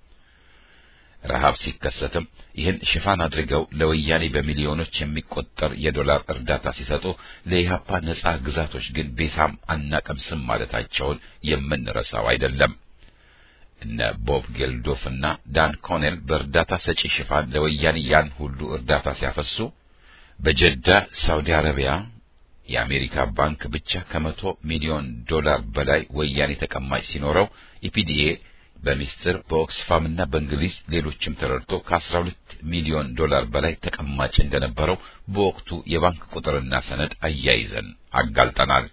Speaker 1: ረሃብ ሲከሰትም ይህን ሽፋን አድርገው ለወያኔ በሚሊዮኖች የሚቆጠር የዶላር እርዳታ ሲሰጡ ለኢህአፓ ነጻ ግዛቶች ግን ቤሳም አናቀምስም ማለታቸውን የምንረሳው አይደለም። እነ ቦብ ጌልዶፍ እና ዳን ኮኔል በእርዳታ ሰጪ ሽፋን ለወያኔ ያን ሁሉ እርዳታ ሲያፈሱ በጀዳ ሳውዲ አረቢያ የአሜሪካ ባንክ ብቻ ከመቶ ሚሊዮን ዶላር በላይ ወያኔ ተቀማጭ ሲኖረው ኢፒዲኤ በሚስጥር በኦክስፋምና በእንግሊዝ ሌሎችም ተረድቶ ከ12 ሚሊዮን ዶላር በላይ ተቀማጭ እንደነበረው በወቅቱ የባንክ ቁጥርና ሰነድ አያይዘን አጋልጠናል።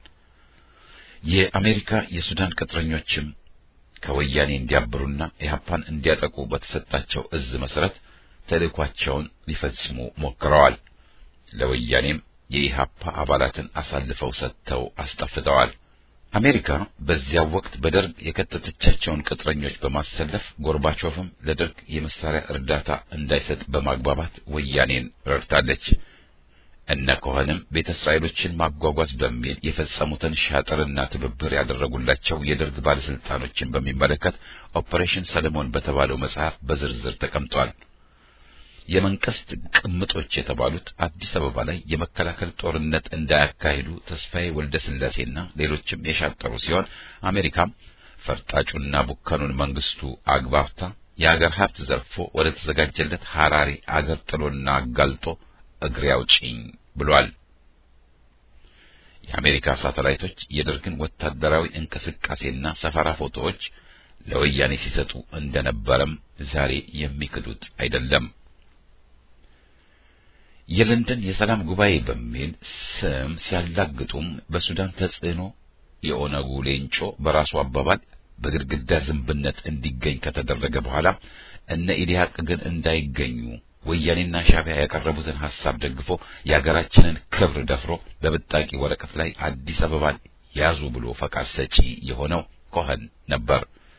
Speaker 1: የአሜሪካ የሱዳን ቅጥረኞችም ከወያኔ እንዲያብሩና ኢህአፓን እንዲያጠቁ በተሰጣቸው እዝ መሰረት ተልእኳቸውን ሊፈጽሙ ሞክረዋል። ለወያኔም የኢህአፓ አባላትን አሳልፈው ሰጥተው አስጠፍተዋል። አሜሪካ በዚያው ወቅት በደርግ የከተተቻቸውን ቅጥረኞች በማሰለፍ ጎርባቾቭም ለደርግ የመሳሪያ እርዳታ እንዳይሰጥ በማግባባት ወያኔን ረድታለች። እነ ኮኸንም ቤተ እስራኤሎችን ማጓጓዝ በሚል የፈጸሙትን ሻጥርና ትብብር ያደረጉላቸው የደርግ ባለስልጣኖችን በሚመለከት ኦፐሬሽን ሰለሞን በተባለው መጽሐፍ በዝርዝር ተቀምጧል። የመንግስት ቅምጦች የተባሉት አዲስ አበባ ላይ የመከላከል ጦርነት እንዳያካሂዱ ተስፋዬ ወልደ ስላሴና ሌሎችም የሻጠሩ ሲሆን አሜሪካም ፈርጣጩና ቡከኑን መንግስቱ አግባብታ የአገር ሀብት ዘርፎ ወደ ተዘጋጀለት ሐራሪ አገር ጥሎና አጋልጦ እግሬ አውጪኝ ብሏል። የአሜሪካ ሳተላይቶች የደርግን ወታደራዊ እንቅስቃሴና ሰፈራ ፎቶዎች ለወያኔ ሲሰጡ እንደነበረም ዛሬ የሚክዱት አይደለም። የለንደን የሰላም ጉባኤ በሚል ስም ሲያላግጡም በሱዳን ተጽዕኖ የኦነጉ ሌንጮ በራሱ አባባል በግድግዳ ዝንብነት እንዲገኝ ከተደረገ በኋላ እነ ኢዲሃቅ ግን እንዳይገኙ ወያኔና ሻዕቢያ ያቀረቡትን ሐሳብ ደግፎ የሀገራችንን ክብር ደፍሮ በብጣቂ ወረቀት ላይ አዲስ አበባን ያዙ ብሎ ፈቃድ ሰጪ የሆነው ኮኸን ነበር።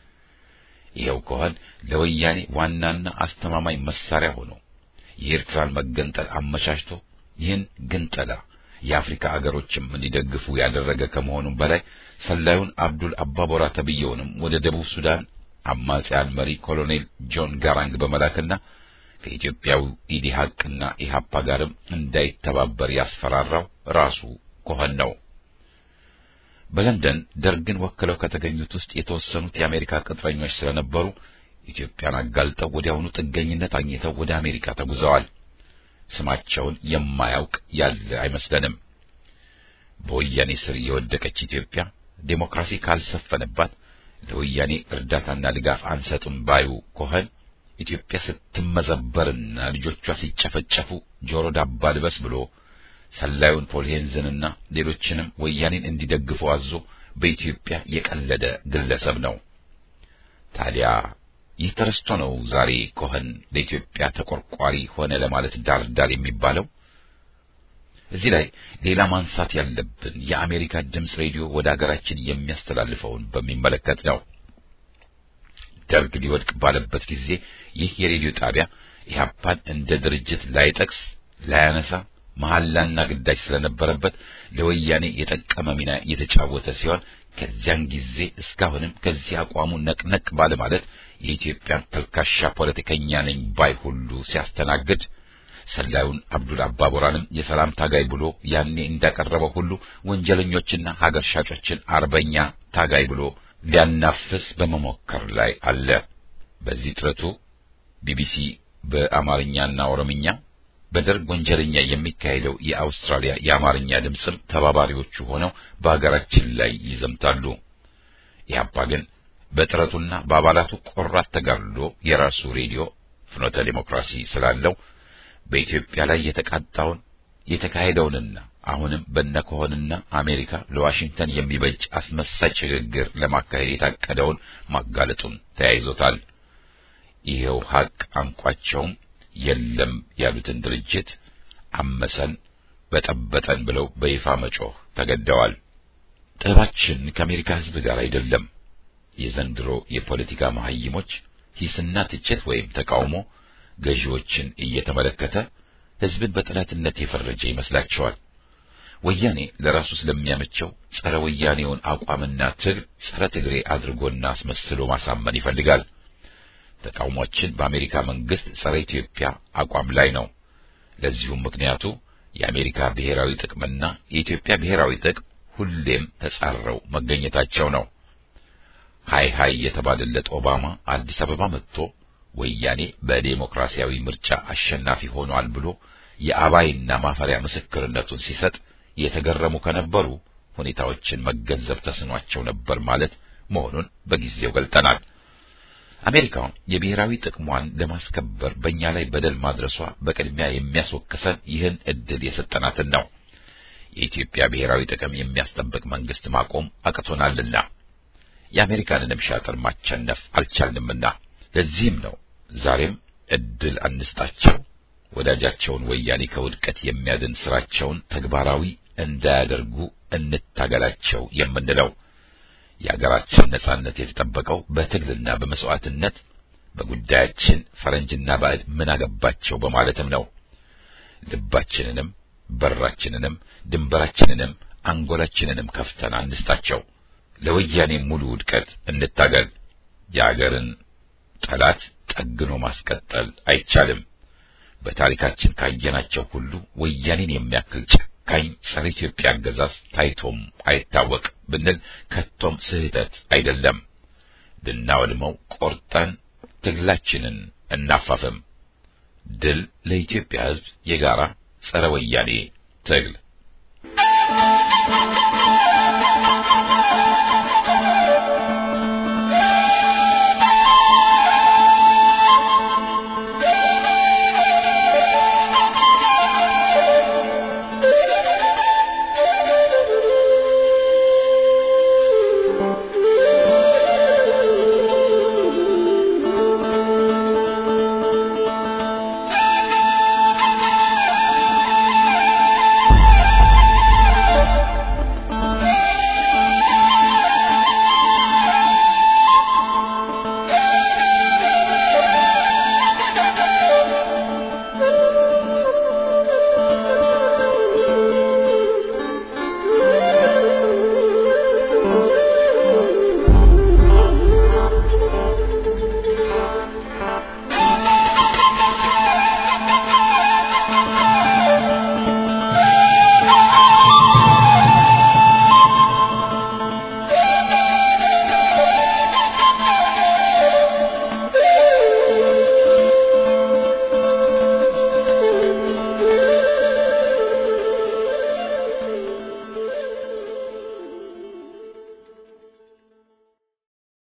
Speaker 1: ይኸው ኮኸን ለወያኔ ዋናና አስተማማኝ መሳሪያ ሆኖ የኤርትራን መገንጠል አመቻችቶ ይህን ግንጠላ የአፍሪካ አገሮችም እንዲደግፉ ያደረገ ከመሆኑም በላይ ሰላዩን አብዱል አባቦራ ተብየውንም ወደ ደቡብ ሱዳን አማጺያን መሪ ኮሎኔል ጆን ጋራንግ በመላክና ከኢትዮጵያዊ ኢዲሃቅና ኢሃፓ ጋርም እንዳይተባበር ያስፈራራው ራሱ ኮኸን ነው። በለንደን ደርግን ወክለው ከተገኙት ውስጥ የተወሰኑት የአሜሪካ ቅጥረኞች ስለነበሩ ኢትዮጵያን አጋልጠው ወዲያውኑ ጥገኝነት አግኝተው ወደ አሜሪካ ተጉዘዋል። ስማቸውን የማያውቅ ያለ አይመስለንም። በወያኔ ስር የወደቀች ኢትዮጵያ ዴሞክራሲ ካልሰፈነባት ለወያኔ እርዳታና ድጋፍ አንሰጥም ባዩ ኮኸን ኢትዮጵያ ስትመዘበርና ልጆቿ ሲጨፈጨፉ ጆሮ ዳባ ልበስ ብሎ ሰላዩን ፖል ሄንዝንና ሌሎችንም ወያኔን እንዲደግፉ አዞ በኢትዮጵያ የቀለደ ግለሰብ ነው። ታዲያ ይህ ተረስቶ ነው ዛሬ ኮኸን ለኢትዮጵያ ተቆርቋሪ ሆነ ለማለት ዳር ዳር የሚባለው። እዚህ ላይ ሌላ ማንሳት ያለብን የአሜሪካ ድምፅ ሬዲዮ ወደ ሀገራችን የሚያስተላልፈውን በሚመለከት ነው። ደርግ ሊወድቅ ባለበት ጊዜ ይህ የሬዲዮ ጣቢያ ኢህአፓን እንደ ድርጅት ላይጠቅስ ላያነሳ መሐላና ግዳጅ ስለነበረበት ለወያኔ የጠቀመ ሚና የተጫወተ ሲሆን ከዚያን ጊዜ እስካሁንም ከዚህ አቋሙ ነቅነቅ ባለ ማለት የኢትዮጵያን ተልካሻ ፖለቲከኛ ነኝ ባይ ሁሉ ሲያስተናግድ ሰላዩን አብዱል አባቦራንም የሰላም ታጋይ ብሎ ያኔ እንዳቀረበው ሁሉ ወንጀለኞችና ሀገር ሻጮችን አርበኛ ታጋይ ብሎ ሊያናፍስ በመሞከር ላይ አለ። በዚህ ጥረቱ ቢቢሲ በአማርኛና ኦሮምኛ በደርግ ወንጀለኛ የሚካሄደው የአውስትራሊያ የአማርኛ ድምፅም ተባባሪዎቹ ሆነው በሀገራችን ላይ ይዘምታሉ። ኢህአፓ ግን በጥረቱና በአባላቱ ቆራት ተጋድሎ የራሱ ሬዲዮ ፍኖተ ዲሞክራሲ ስላለው በኢትዮጵያ ላይ የተቃጣውን የተካሄደውንና አሁንም በነከሆንና አሜሪካ ለዋሽንግተን የሚበጅ አስመሳይ ሽግግር ለማካሄድ የታቀደውን ማጋለጡን ተያይዞታል። ይሄው ሀቅ አንቋቸውም የለም ያሉትን ድርጅት አመሰን በጠበጠን ብለው በይፋ መጮህ ተገደዋል። ጥበባችን ከአሜሪካ ሕዝብ ጋር አይደለም። የዘንድሮ የፖለቲካ መሐይሞች ሂስና ትችት ወይም ተቃውሞ ገዢዎችን እየተመለከተ ሕዝብን በጠላትነት የፈረጀ ይመስላቸዋል። ወያኔ ለራሱ ስለሚያመቸው ጸረ ወያኔውን አቋምና ትግል ጸረ ትግሬ አድርጎና አስመስሎ ማሳመን ይፈልጋል። ተቃውሟችን በአሜሪካ መንግስት ጸረ ኢትዮጵያ አቋም ላይ ነው። ለዚሁም ምክንያቱ የአሜሪካ ብሔራዊ ጥቅምና የኢትዮጵያ ብሔራዊ ጥቅም ሁሌም ተጻረው መገኘታቸው ነው። ሃይ ሃይ የተባለለት ኦባማ አዲስ አበባ መጥቶ ወያኔ በዴሞክራሲያዊ ምርጫ አሸናፊ ሆኗል ብሎ የአባይና ማፈሪያ ምስክርነቱን ሲሰጥ የተገረሙ ከነበሩ ሁኔታዎችን መገንዘብ ተስኗቸው ነበር ማለት መሆኑን በጊዜው ገልጠናል። አሜሪካ የብሔራዊ ጥቅሟን ለማስከበር በእኛ ላይ በደል ማድረሷ በቅድሚያ የሚያስወቅሰን ይህን እድል የሰጠናትን ነው። የኢትዮጵያ ብሔራዊ ጥቅም የሚያስጠብቅ መንግስት ማቆም አቅቶናልና የአሜሪካንንም ሻጥር ማቸነፍ አልቻልንምና ለዚህም ነው ዛሬም እድል አንስጣቸው፣ ወዳጃቸውን ወያኔ ከውድቀት የሚያድን ስራቸውን ተግባራዊ እንዳያደርጉ እንታገላቸው የምንለው። የሀገራችን ነጻነት የተጠበቀው በትግልና በመስዋዕትነት በጉዳያችን ፈረንጅና ባዕድ ምን አገባቸው በማለትም ነው። ልባችንንም በራችንንም ድንበራችንንም አንጎላችንንም ከፍተን አንስጣቸው። ለወያኔ ሙሉ ውድቀት እንታገል። የአገርን ጠላት ጠግኖ ማስቀጠል አይቻልም። በታሪካችን ካየናቸው ሁሉ ወያኔን የሚያክል ጨካኝ ጸረ ኢትዮጵያ አገዛዝ ታይቶም አይታወቅ ብንል ከቶም ስህተት አይደለም። ልናወድመው ቆርጠን ትግላችንን እናፋፍም። ድል ለኢትዮጵያ ሕዝብ የጋራ ጸረ ወያኔ ትግል